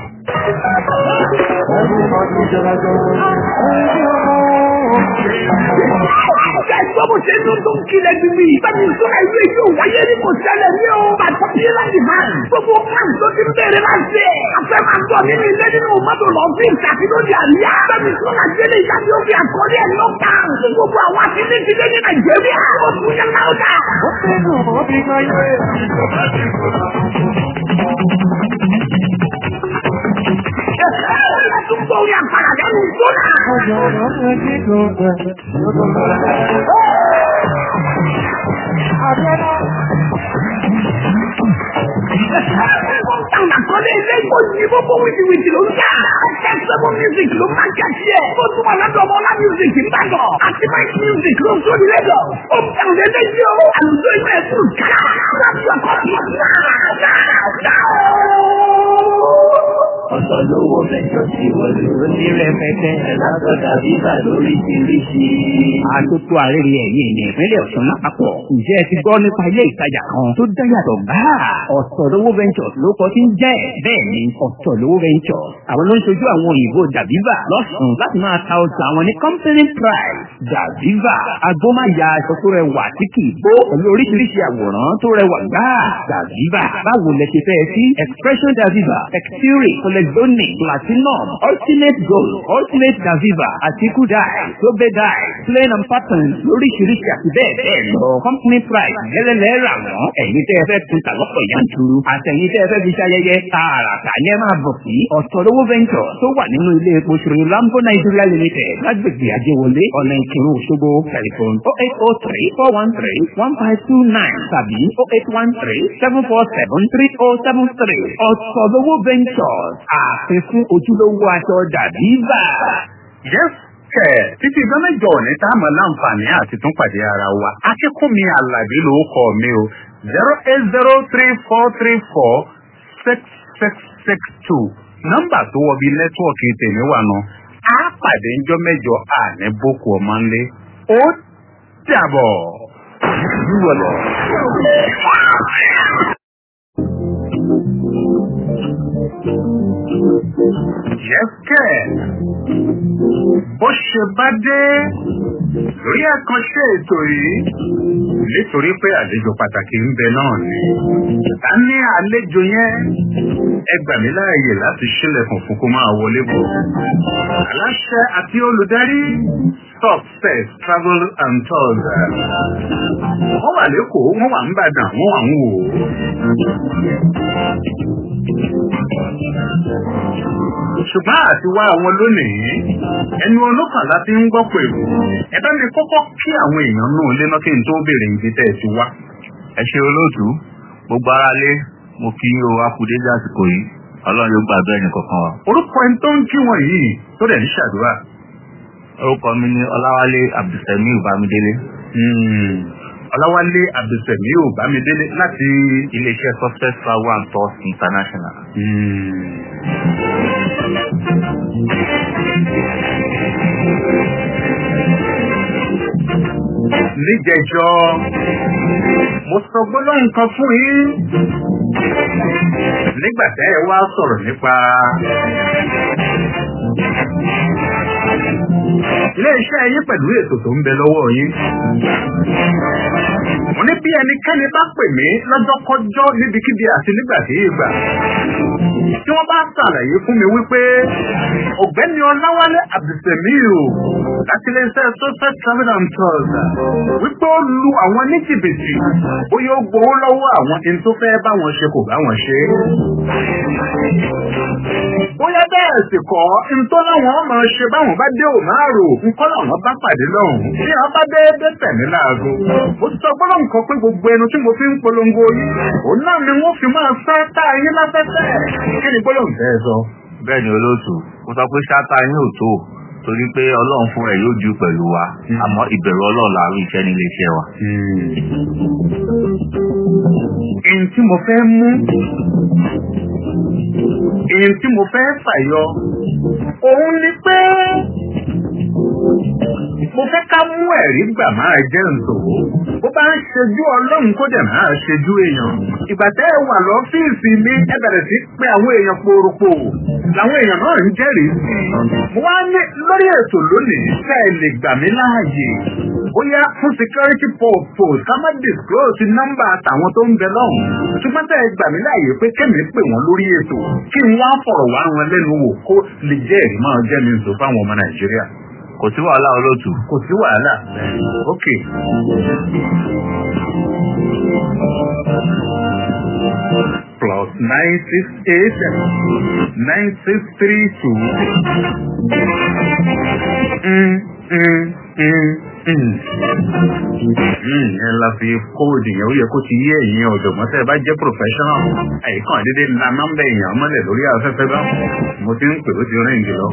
Ọ̀gá ẹ̀gbọ́n mo ṣe ń dún tó ń kílẹ̀ gbígbí. Bẹ́ẹ̀ni ìṣúná ìlú èyí ò wáyé ní kò ṣẹlẹ̀ ní o. Bàtọ́ bí láti máa. Gbogbo plan tó ti ń bẹ̀rẹ̀ láti ẹ̀. Afẹ́ máa ń bọ̀ nínú ilé nínú mọ́tò lọ sí ìtàkì lóde àríyá. Bẹ́ẹ̀ni ìṣúná gbélé ìjáde ó fi àkọlé ẹ̀ lọ kà. Gbogbo àwọn akíní ti dé ní Nàìjíríà. Ó tún yẹ láwùjá. Ó fẹ́ nù ó fi kan yé. Ẹ̀sùn gbọ́ orí àpàrà lẹ́nu ìṣúná. Àwọn àkọlé ilé ìgbò yìí gbogbo wìtìwìtì ló ń jà. Ẹ̀sẹ̀mọ̀ music ló máa ń kẹ́sí ẹ̀. Ó tún wà lọ́dọ̀ ọmọ ọlá music ń bàgọ̀. Àti Mike music ló ń tó ní lẹ́dọ̀. Ó ń tẹ̀wọ̀n lé lẹ́yìn o. Àlùjọ ìwé ẹ̀sùn ká. Láti ọkọ̀ ọ̀sán náà. Ọ̀sán lówó mẹ́jọ sí wọlé. Ní rẹpẹtẹ. Látọ̀dà bíbà lóríṣiríṣi. Àtúntò àrẹ́rì ẹ̀yìn ní ìpínlẹ̀ Ọ̀ṣun lápapọ̀. Ǹjẹ́ ẹ ti gbọ́ nípa ilé ìtajà kan tó dá yàtọ̀ gbáà? Ọ̀tọ̀ lówó ventures ló kọ́ sí ń jẹ́. Bẹ́ẹ̀ni, ọ̀tọ̀ lówó ventures. Àwọn ló ń ṣojú àwọn òyìnbó Dàbíbà lọ́sùn láti máa ta ọjà àwọn ní company price. Dàbíbà agbómáya aṣọ tó rẹwà tí kì í bó pẹ̀lú oríṣiríṣi àwòrán tó rẹwà gbáà. Dàbíbà báwo lẹ ṣe fẹ́ sí? Expression Dàbíbà, Exfury, Colexonic, Platinum, Ultimate Gold, Ultimate Dàbíbà àti Kudai, Sobe Dai, Plain and Pattern lóríṣiríṣi àti bẹ́ẹ̀ bẹ́ẹ̀ lọ. Company price gẹ́lẹ́lẹ́ rà wọ́n. Ẹ̀yin tẹ́ ẹ fẹ́ kun tàlọ́pọ̀ yanturu. Àtẹ̀yin tẹ́ ẹ fẹ́ fi ṣayẹyẹ tààràtà ní ẹ máa bọ̀ sí. Ọ̀tọ̀lówó venture tó wà nínú ilé epo ṣòro Lambo Nigeria Limited lágbègbè Àjẹwọlé ọ̀nà Ìkírun Òṣogbo tẹlifon oh eight oh three four one three one five two nine tàbí oh eight one three seven four seven three oh seven three. Ọ̀tọ̀lówó ventures àfi fún ojúlówó aṣọ dàbí bá. Yes, kẹ̀ títí ìgbà mẹ́jọ òní tá a mọ̀ láǹfààní àti tún pàdé ara wa. Akínkúnmi Àlàbí ló kọ mi o. zero eight zero three four three four six six six two. Nọ́mbà tó wọ bí nẹ́tíwọ̀kì tèmi wà nù. Á pàdé ńjọ́ mẹ́jọ àní boko ọmọ ńlé. Ó dàbọ̀. Yúwọ̀ lọ. Yẹ́sẹ̀ bó ṣe bá dé lórí àkànṣe ètò yìí nítorí pé àlejò pàtàkì ń bẹ náà ni. Ta ní àlejò yẹn? Ẹ gbà mí láàyè láti ṣílẹ̀kùn fún kó máa wọlé bọ̀. Aláṣẹ àti olùdarí Success Travel and Tours. Wọ́n wà lẹ́kọ̀ọ́, wọ́n wà ń bàdàn, wọ́n wà ń wò ó. ṣùgbọ́n àti wá àwọn lónìí ẹnu ọlọ́kàn láti ń gbọ́ pẹ̀lú ẹ bá mi kọ́kọ́ kí àwọn èèyàn náà lé náà kí n tó béèrè ibi tẹ́ ẹ ti wá. ẹ ṣe olóòtú gbogbo ara lé mo kí o akudéjì àsìkò yìí ọlọ́run yóò gbà bẹ́ẹ̀ nìkankan wa. orúkọ ẹni tó ń kí wọn yìí tó dẹ̀ ń ṣàdúrà. orúkọ mi ni ọláwálé abdulsamiu bámidélé. ọláwálé abdulsamiu bámidélé láti iléeṣẹ́ success travel and tours international. níjẹjọ mo sọ gbólóhùn kan fún yín nígbà tẹ́ ẹ wá sọ̀rọ̀ nípa iléeṣẹ́ yín pẹ̀lú ètò tó ń bẹ lọ́wọ́ yín. mo ní bí ẹnikẹ́ni bá pè mí lọ́jọ́kọ́jọ́ níbikíbi àti nígbàdégbà tí wọ́n bá ṣàlàyé fún mi wípé ọ̀gbẹ́ni ọláwálé abdulsamiu láti iléeṣẹ́ social travel and tours wípé ó lu àwọn ní jìbìtì bóyá ó gbowó lọ́wọ́ àwọn ẹni tó fẹ́ bá wọn ṣe kò bá wọn ṣe. bóyá bẹ́ẹ̀ sì kọ́ ntọ́ láwọn máa ṣe báwọn bá dé òmárò nǹkan làwọn bá pàdé lọ́hùn bí wọ́n bá déédé tẹ̀mí láago. mo sọ gbọ́dọ̀ nǹkan pé gbogbo ẹnu tí mo fi ń polongo yìí òun náà ni wọ́n fi máa fẹ́ tá a yín láfẹ́fẹ́ kí ni gbọ́dọ̀ ń fẹ́ sọ. bẹ́ẹ̀ ni olóòtú mo sọ pé ṣáta yín ò tó torí pé ọlọ́run fún rẹ̀ yóò ju pẹ̀lú wa àmọ́ ìbẹ̀rù ọlọ́run láàrin iṣẹ́ nílé iṣẹ́ wa. èyí tí mo fẹ́ mú èyí tí mo fẹ́ fàyọ òun ni pé mo fẹ́ ká mú ẹ̀rí gbà máa jẹ́ ǹtòwó bó bá ń ṣojú ọlọ́run kó dẹ̀ máa ṣojú èèyàn ìgbà tẹ́ ẹ wà lọ́fíìsì mi ẹ bẹ̀rẹ̀ sí pé àwọn èèyàn pòròpò làwọn èèyàn náà ń jẹ́rìí sí i mo wá ní lórí ètò lónìí ká ẹ lè gbà mí láàyè bóyá fún security purpose ká má disclose nọ́mbà àtàwọn tó ń bẹ lọ́hùn ṣùgbọ́n tẹ́ ẹ gbà mí láàyè pé kẹ́mi pè wọ́n lórí ètò kí n wá fọ̀rọ̀ wá wọn lẹ́nu wò kó lè jẹ́ ẹ̀rí máa jẹ́ mi sọ fáwọn ọmọ nàìjíríà kò sí wàhálà olóòtú. kò sí wàhálà ok. plus nine six eight nine six three two. Mm, mm, mm, mm. ẹ la fi kóòdù yẹn ó yẹ kó ti yé ẹ̀yin ọ̀jọ̀gbọ́n tẹ́ ẹ bá jẹ́ professional àyíkàn dédé la nọ́mbà èèyàn mọ́lẹ̀ lórí afẹ́fẹ́ bá mo ti ń pè ó ti rìn jù lọ.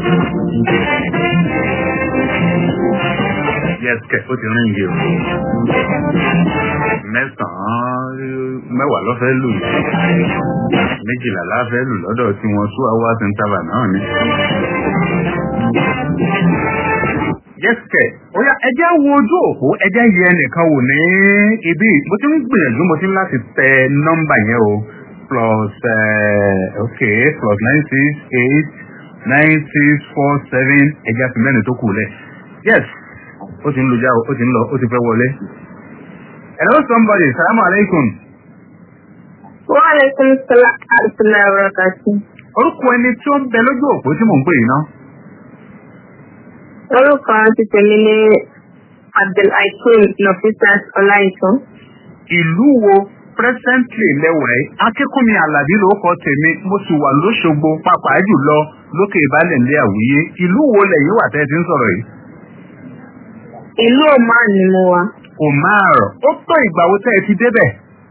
yes kẹ ó ti rìn jù mẹ́sàn-án mẹ́wàá lọ́fẹ́ lù yìí méjìlá láfẹ́ lù lọ́dọ̀ tí wọ́n two hours interval náà ni. yẹ́sìkẹ̀ oya ẹjẹ́ wo ojú òpó ẹjẹ́ yẹ ẹnìkan wò ní ibi mo ti ń gbìyànjú mo ti ń láti tẹ nọ́mbà yẹn o plus uh, okay plus nine six eight nine six four seven ẹjẹ́ àti mẹ́rin tó kù lẹ̀ yes ó ti ń lu já o ó ti ń lọ ó ti fẹ́ wọlé. hello somebody salamu alaikum. Wa alaikum salam wa rahmatullahi wa barakatuh. orúkọ ẹni tí ó ń bẹ lójú òpó tí mò ń pè yìí ná. Orúkọ ti tèmi ní Abdulhakeem Nafisat Ọláìtàn. ìlú wo presently lẹ́wọ̀ ẹ́ akínkúnmi alábí ló kọ tèmi mo sì wà lóṣogbo pàápàá jùlọ lókè ìbálẹ̀ ilé àwùyé ìlú wo lẹ́yìn wà tẹ́ ẹ ti ń sọ̀rọ̀ yìí. Ìlú Oman ni mo wà. omar ó tó ìgbà wo tẹ́ ẹ ti débẹ̀.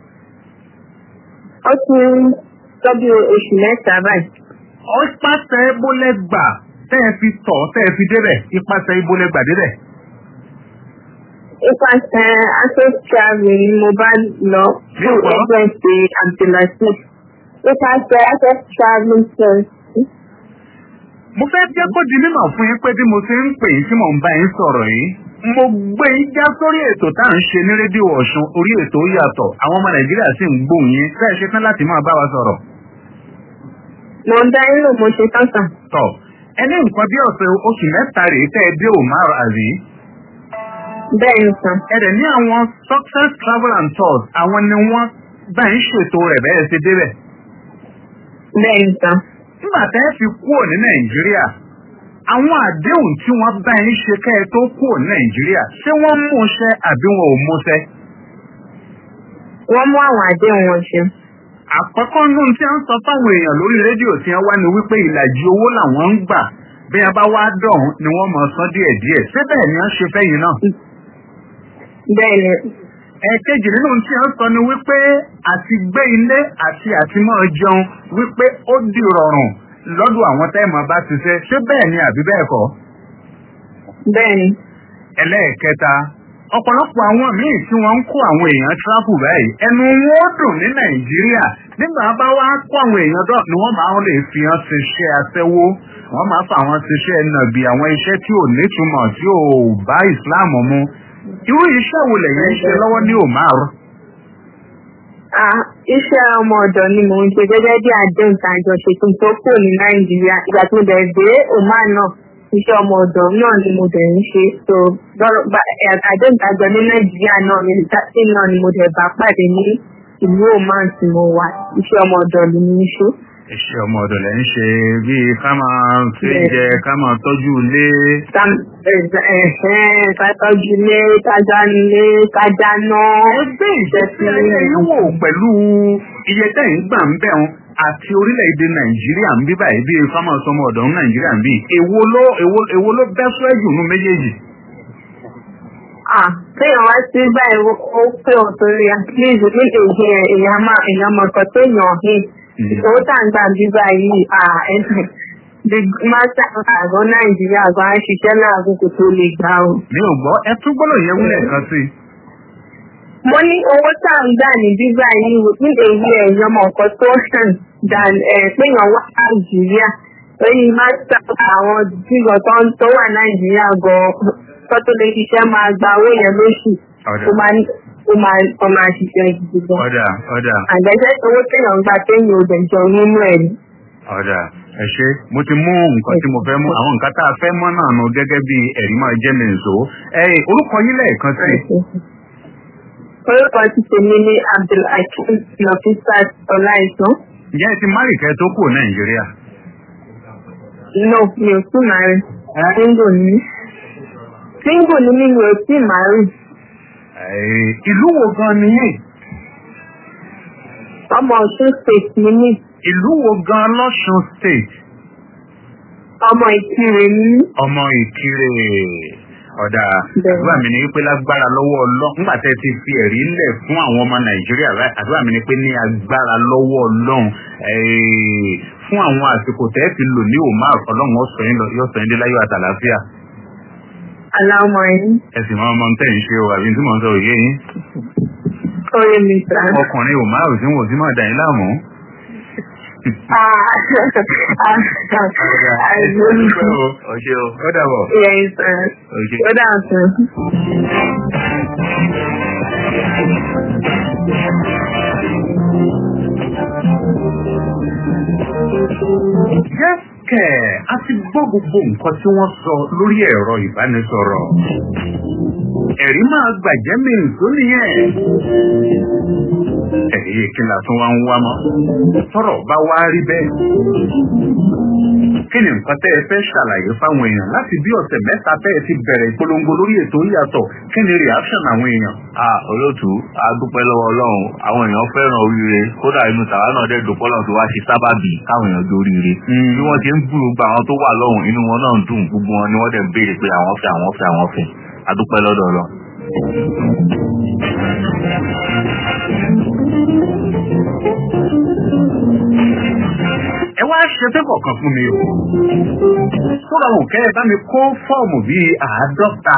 Ó ti ń tọ́jú oṣù mẹ́ta báyìí. ó pàṣẹ ibólẹ́gbà tẹ́ ẹ fi tọ̀ tẹ́ ẹ fi débẹ̀ ipasẹ̀ ibólẹ́gbà débẹ̀. Ipasẹ̀ Access Travel ni mo bá lọ fún Nípa? ẹgbẹ́ ti Abdulhakeem. Ipasẹ̀ Access Travel Service. mo fẹ́ jẹ́ kó di mímọ̀ fún yín pé bí mo ṣe ń pè yín tí mò ń bá yín sọ̀rọ̀ yìí mo gbé yín já sórí ètò tá à ń ṣe ní rédíò ọ̀ṣun orí ètò ó yàtọ̀ àwọn ọmọ nàìjíríà sì ń gbóhùn yín bẹ́ẹ̀ ṣe tán láti máa bá wa sọ̀rọ̀. Mo ń dá inú mo ṣe tán sàn. tọ̀ ẹni nǹkan bí ọ̀sẹ̀ oṣù mẹ́ta rèé tẹ́ ẹ dé omar azi Bẹ́ẹ̀ ni sàn. ẹ dẹ̀ ní àwọn success travel and tours àwọn ni wọ́n bá ń ṣètò rẹ̀ bẹ́ẹ̀ ṣe débẹ̀. Bẹ́ẹ̀ ni sàn. nígbà tẹ́ ẹ fi kúrò ní nàìjíríà àwọn àdéhùn tí wọ́n bá yín ṣe kẹ́ ẹ tó kúrò ní nàìjíríà ṣé wọ́n mú ṣẹ àbí wọn ò mú ṣẹ. Wọ́n mú àwọn àdéhùn wọn ṣe. àkọ́kọ́ nù tí wọ́n sọ fáwọn èèyàn lórí rédíò tí wọ́n wá ní wípé ìlàjì owó làwọn ń gbà bí wọ́n bá wá dọ̀hún ni wọ́n mọ̀ san díẹ̀díẹ̀ ṣé bẹ́ẹ̀ ni wọ́n ṣe fẹ́yìn náà. Bẹ́ẹ̀ ni ẹ̀ẹ̀kejì nínú tí wọ́n sọ ni wípé àti gbé ilé àti àti máa jẹun wípé ó di rọrùn lọ́dọ̀ àwọn tẹ́ẹ̀mọ̀ bá ti ṣe ṣé bẹ́ẹ̀ ni àbí bẹ́ẹ̀ kọ́. bẹ́ẹ̀ ni. ẹlẹ́ẹ̀kẹta ọ̀pọ̀lọpọ̀ àwọn míì tí wọ́n ń kó àwọn èèyàn tíráfù báyìí ẹnu wọn ó dùn ní nàìjíríà nígbà bá wá kó àwọn èèyàn dọ̀ ni wọ́n máa ń lè fi hàn ṣiṣẹ́ aṣẹ́wó wọ́n máa fà wọ́n ṣiṣẹ́ nàbì àwọn iṣẹ́ tí ò nítumọ̀ tí ò bá ìsìláàmù mu irú iṣẹ́ wo lẹ̀yìn ń ṣe lọ́wọ́ ní òmàrú. Ah, iṣẹ́ ọmọ ọ̀dọ̀ ni mò ń ṣe gẹ́gẹ́ bí àdéhùn tá a jọ ṣe kí n tó kúrò ní nàìjíríà ìgbà tí mo dẹ̀ dé oman náà iṣẹ́ ọmọ ọ̀dọ̀ náà ni mo dẹ̀ ń ṣe so lọ́rọ̀ bá ẹ̀, àdéhùn tá a jọ ní nàìjíríà náà ni tí náà ni mo dẹ̀ bá pàdé ní ìlú oman tí mo wà iṣẹ́ ọmọ ọ̀dọ̀ ni mo ń ṣe. iṣẹ́ ọmọ ọ̀dọ̀ lẹ́ ń ṣe bíi ká máa fi jẹ ká máa tọ́jú ilé. Kátọ́jú ilé, kájá ilé, kájá náà. ẹgbẹ́ ìṣẹ́sílẹ̀ yín wò pẹ̀lú iye tẹ̀yìn gbà ń bẹ̀ wọn àti orílẹ̀-èdè nàìjíríà ń bí báyìí bíi fámà sọmọ ọ̀dọ̀ ń nàìjíríà ń bí èwo ló èwo èwo ló bẹ́ sọ́ ẹ̀jù nú méjèèjì. Ah, kéèyàn wá sí báyìí ó ó pé ọ̀ torí at least ní èyí ẹ̀ èèyàn máa èèyàn mọ̀ nǹkan tó yàn hìn. Ìṣòwò tá à ń gbà bí báyìí ah ẹ̀sìn the master àgọ́ Nàìjíríà gan á ṣiṣẹ́ láàgùn kò tó lè gbà o. mi ò gbọ́ ẹ tún gbọ́dọ̀ yẹ wúlẹ̀ kan sí i. Mo ní owó tá à ń gbà ní bíbá yìí ní èyí èèyàn mọ̀ nǹkan tó hàn dan péyàn wá Nàìjíríà. Lórí master àwọn jíjọ tó ń tó wà Nàìjíríà gan tó tó lè ṣiṣẹ́ máa gba owó yẹn lóṣù. ọ̀dà Ó máa ní- ó máa ó máa ṣiṣẹ́ gidi gan. ọ̀dà ọ̀dà àgbẹ̀jẹ́ owó téèyàn ń gbà téèyàn ò dẹ̀ jọ nínú ẹ̀ ni. ọ̀dà ẹ ṣe mo ti mú nǹkan tí mo fẹ́ mú àwọn nǹkan tá a fẹ́ mọ́ náà nù gẹ́gẹ́ bí ẹ̀rí máa jẹ́ mi nìṣó. ẹ orúkọ yín lẹ́ẹ̀kan sí i. orúkọ ti tèmi ní abdulhakeem nafisat ọláìsàn. ǹjẹ́ ẹ ti márì kẹ́ tó kù nàìjíríà. no mi ò tún máa rí single ni mí. single ni mí mi ò tí máa rí. Ẹ, ìlú wo gan ni yín? ọmọ ọ̀ṣun state ni mí. ìlú wo gan lọ́sùn state? ọmọ ìkirè ni mí. ọmọ ìkirè ọ̀dà Bẹ́ẹ̀. àdúrà mi ni wípé lágbára lọ́wọ́ ọlọ́run nígbà tẹ́ ti fi ẹ̀rí lẹ̀ fún àwọn ọmọ nàìjíríà báyìí àdúrà mi ni pé ní agbára lọ́wọ́ ọlọ́run eh, fún àwọn àsìkò tẹ́ ti lò ní omar ọlọ́run ó sọ yín lọ- yóò sọ yín dé láyọ̀ àtàlàáfíà aláwọ̀ ẹ̀yìn. ẹ sì máa mọ ohun tẹ́ ń ṣe o àbí tí mò ń sọ òye yín. Oye mi sá. ọkùnrin ò máa òsín wò sí máa dà yín láàmú. Ah, àìsàn. ọṣẹ o ó dàbọ̀. Yes, sir. ọṣẹ. Ó dà sir. Yẹ́sẹ̀ a ti gbọ́ gbogbo nǹkan tí wọ́n sọ lórí ẹ̀rọ ìbánisọ̀rọ̀. Ẹ̀rí máa gbàjẹ́ mi tó nìyẹn. Ẹ̀rí kí la tún wá ń wá mọ́. Tọ́rọ̀ bá wá rí bẹ́ẹ̀. Kí ni nǹkan tẹ́ ẹ fẹ́ ṣàlàyé fáwọn èèyàn láti bí ọ̀sẹ̀ mẹ́ta tẹ́ ẹ ti bẹ̀rẹ̀ ìpolongo lórí ètò ìyàtọ̀? Kí ni reaction àwọn èèyàn? Ah, olóòtú a dúpẹ́ lọ́wọ́ ọlọ́run àwọn èèyàn fẹ́ràn oríire kódà inú tàwa náà dẹ̀ dùn pọ́lọ́run tó wá ṣe sábàbí káwọn èèyàn dóríire. bí wọ́n ti ń gbúrò gba àwọn tó wà lọ́hùn inú wọn náà ń dùn gbogbo wọn ni wọ́n dẹ̀ ń béèrè pé àwọn fẹ́ àwọn fẹ́ àwọn fẹ́ a dúpẹ́ lọ́dọ̀ ọlọ́run. ẹ wá ṣe fẹ́ kọ̀ọ̀kan fún mi o. Sọ́ra òkè ẹ bá mi kó fọ́ọ̀mù bíi àádọ́ta.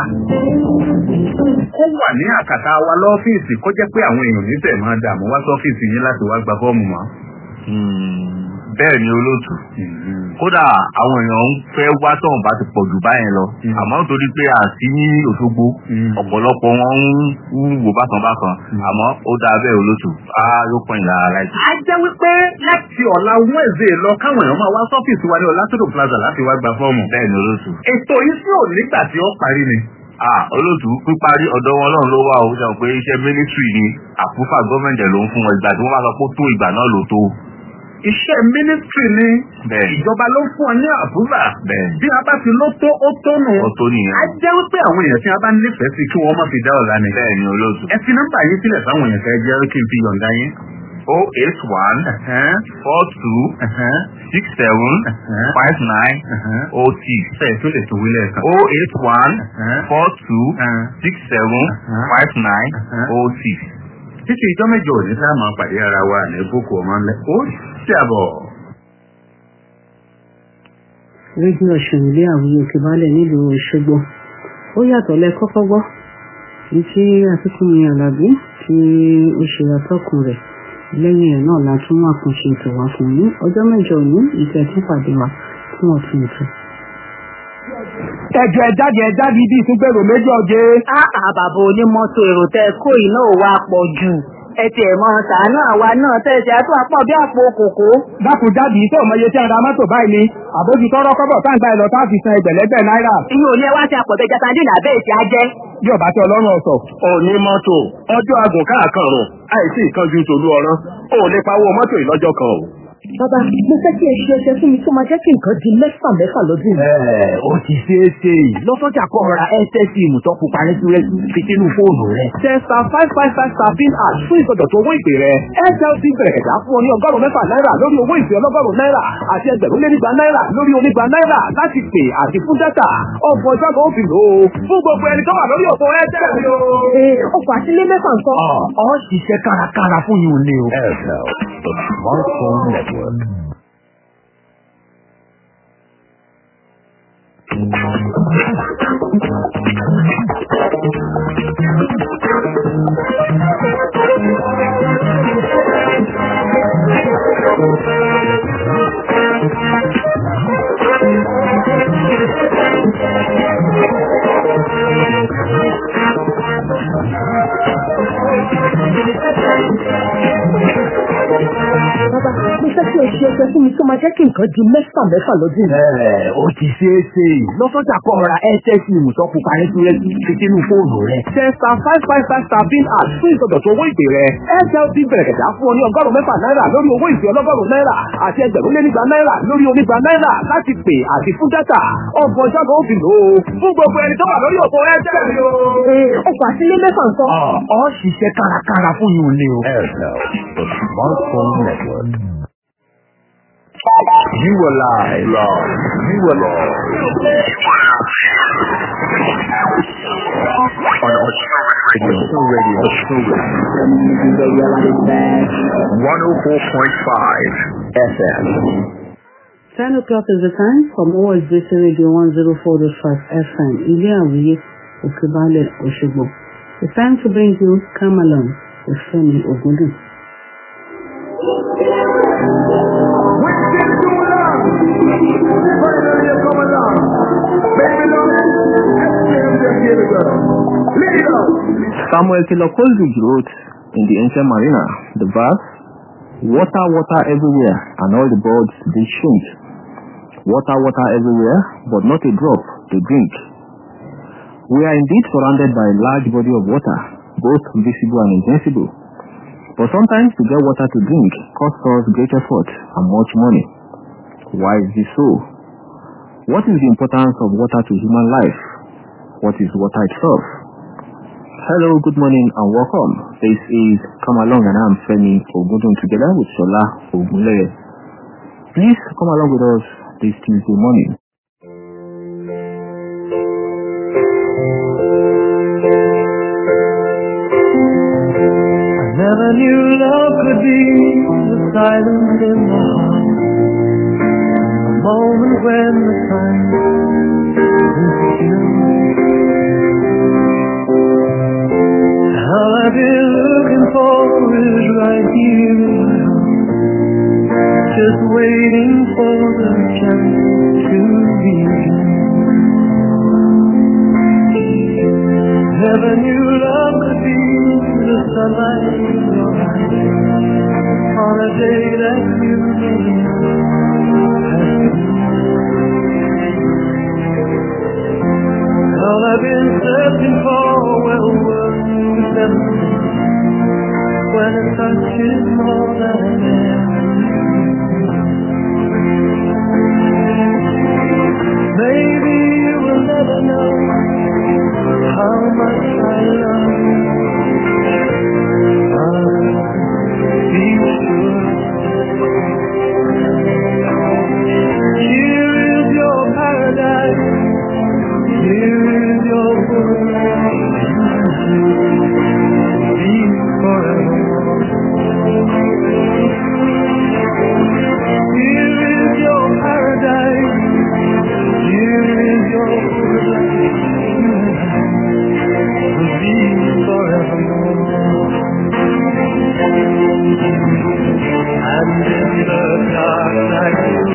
Ó wà ní àkàtà wa lọ́fíìsì kó jẹ́ pé àwọn èèyàn níbẹ̀ máa dààmú wá sọ́fíìsì yín láti wá gba fọ́ọ̀mù mọ́. bẹ́ẹ̀ ni olóòtú kódà àwọn èèyàn ń fẹ́ wá tóun bá ti pọ̀ jù báyẹn lọ àmọ́ nítorí pé àti ní òṣogbo ọ̀pọ̀lọpọ̀ wọn ń wò bákan bákan àmọ́ ó dáa bẹ́ẹ̀ olóòtú á yóò pọ̀ ìlara láìpẹ́. A jẹ́ wípé láti ọ̀la Wednesday lọ káwọn èèyàn máa wá sọ́fíìsì wa ní Ọlátúndò Plaza láti wá gba fọ́ọ̀mù. bẹ́ẹ̀ ni olóòtú. Ètò yìí sí ò nígbà tí ó parí ni. Ah, olóòtú píparí ọ̀dọ̀ wọn náà ló wà ó sọ pé iṣẹ́ mínísírì ni àpúfà gọ́ọ̀mẹ̀ntì ló ń fún wọn ìgbà tí wọ́n bá sọ pé ó tó ìgbà náà ló tó. Iṣẹ́ mínísítírì ni Bẹ́ẹ̀ ni. ìjọba ló ń fún ọ ní àbúrà. Bẹ́ẹ̀ ni. Bí a bá ti ló tó ó tó nù. ó tó nìyẹn. A jẹ́ wípé àwọn èèyàn tí a bá nífẹ̀ẹ́ sí kí wọ́n má fi dá ọ̀la ni. bẹ́ẹ̀ ni olóòtú. Ẹ fi nọ́mbà yín sílẹ̀ fáwọn èèyàn kẹ́ jẹ́ kí n fi yọ̀ǹda yín. o eight one Ẹ̀hẹ́n, four two ẹ̀hẹ́n, six seven ẹ̀hẹ́n, five nine ẹ̀hẹ́n. o six. Bẹ́ẹ̀ tó lè tó wílẹ̀ kan. o eight one Ẹ̀hẹ́n, four two ẹ̀hẹ́n. six seven Uh-huh. five nine Uh-huh. o six. Títí ìjọ́ mẹ́jọ òní tá a máa pàdé ara wa ní boko ọmọ ńlẹ̀. Ó dàbọ̀. rédíò ọ̀sùn ilé àwùjọ òkè balẹ̀ nílùú Òṣogbo ó yàtọ̀ lẹ́kọ́kọ́ gbọ́ ní tí akíkúnmi Àlàbí tí ó ṣe atọ́kùn rẹ̀ lẹ́yìn ẹ̀ náà la tún wà kan ṣe ètò wá fún yín ọjọ́ mẹ́jọ òní ìfẹ́ tún pàdé wa fún ọ̀tún ètò. ẹjọ ẹjáde ẹjáde ibi ìtúgbèrò méjì ọjẹ. Áà bàbá onímọ́tò èrò tẹ kó iná ò wá pọ̀ jù. Ẹ tiẹ̀ mọ sàánú àwa náà tẹ̀sí àtún àpọ̀ bí àpò kòkó. dákun jáde tó ọmọye tí a ra mọ́tò báyìí ni àbójú tọrọ kọ́bọ̀ táǹgbà ẹ̀ lọ tá a fi san ẹgbẹ̀lẹ́gbẹ̀ náírà. Inú olú ẹ wá sí àpọ̀tẹ́jà sandina bẹ́ẹ̀ ti á jẹ́. bí ọba tí ọlọ́run ọ̀sọ̀. òní mọ́tò ọjọ́ agùn káàkàrùn àìsí ìkanjú tòlú ọ̀rán ò lè pawó mọ́tò ìlọ́jọ́ kan o. Bàbá, mo fẹ́ kí ẹ ṣe ẹsẹ̀ fún mi tó máa jẹ́ kí nǹkan di mẹ́fà mẹ́fà lọ́dún yìí. ẹ ó ti ṣeé ṣe lọ́sọ́jà kọ́ ra ẹ́sẹ̀sì ìmùtọ́ pupa rẹ́súrẹ́sú fi sínú fóònù rẹ̀. testa five five five star pin ash fún ìsọdọ̀tun owó ìpè rẹ̀ airtel ti bẹ̀rẹ̀ ẹ̀dá fún ọ ní ọgọ́rùn-ún mẹ́fà náírà lórí owó ìpè ọlọ́gọ́rùn-ún náírà àti ẹgbẹ̀rún lé nígba náírà lórí onígba náírà láti pè àti fún dátà ọ̀pọ̀ ọjọ́ kan ó fi lò ó fún gbogbo ẹni tó wà lórí òpó airtel ni o. Ee, ọkọ̀ àtìlé mẹ́fà nǹkan. ọ̀ ọ́ ṣiṣẹ́ kárakára fún yìí ò ní o. airtel the smartphone network. Bàbá, mo fẹ́ kí ẹ ṣe ẹsẹ̀ fún mi tó máa jẹ́ kí nǹkan di mẹ́fà mẹ́fà lọ́dún yìí. Ẹ ó ti ṣeé ṣe lọ́sọ́jà kọ́ ra ẹ́sẹ̀sì ìmùtọ́ pupa rẹ́súrẹ́sú fi sínú fóònù rẹ̀. testa five five five star pin ash fún ìsọdọ̀tun owó ìpè rẹ̀ airtel ti bẹ̀rẹ̀ ẹ̀dá fún ọ ní ọgọ́rùn-ún mẹ́fà náírà lórí owó ìpè ọlọ́gọ́rùn-ún náírà àti ẹgbẹ̀rún lé nígba náírà lórí onígba náírà láti pè àti fún dátà ọgbọ̀n ọjọ́ kan ó fi lò ó fún gbogbo ẹni tó wà lórí òpó airtel ni o. Ee, ọkọ̀ àtìlé mẹ́fà nǹkan. ọ̀ ọ́ ṣiṣẹ́ kárakára fún yìí ò ní o. airtel the smartphone network. You were live. You were live. On Ocean Radio. Ocean Radio. Ocean Radio. 104.5 FM. 10 o'clock is the time from OSBC Radio 104.5 FM, Ilé Àwíyé, Òkèbalẹ̀, Òṣogbo. It's time to bring you Come Along Ìfẹ́mi Ògúndùn. Samuel Taylor Coleridge wrote in the ancient marina the verse, Water, water everywhere, and all the birds they shrink. Water, water everywhere, but not a drop to drink. We are indeed surrounded by a large body of water, both visible and invincible. But sometimes to get water to drink costs us great effort and much money. Why is this so? What is the importance of water to human life? What is water itself? Hello, good morning and welcome. This is Come Along and I'm Femi Ogundun together with Shola Ogunleye. Please come along with us this Tuesday morning. I never knew love could be the silence in the heart. A moment when the silence is still. All I've been looking for is right here in my heart. Just waiting for the chance to begin. Never knew love could be the sunlight in your eyes on a day that you All I've been searching for, well, was memory when a touch is more than Maybe you will never know how much I love you. But be sure. Here is your paradise. Here is your world. Be forever. Here is your paradise. Here is your world. Be forevermore. And in the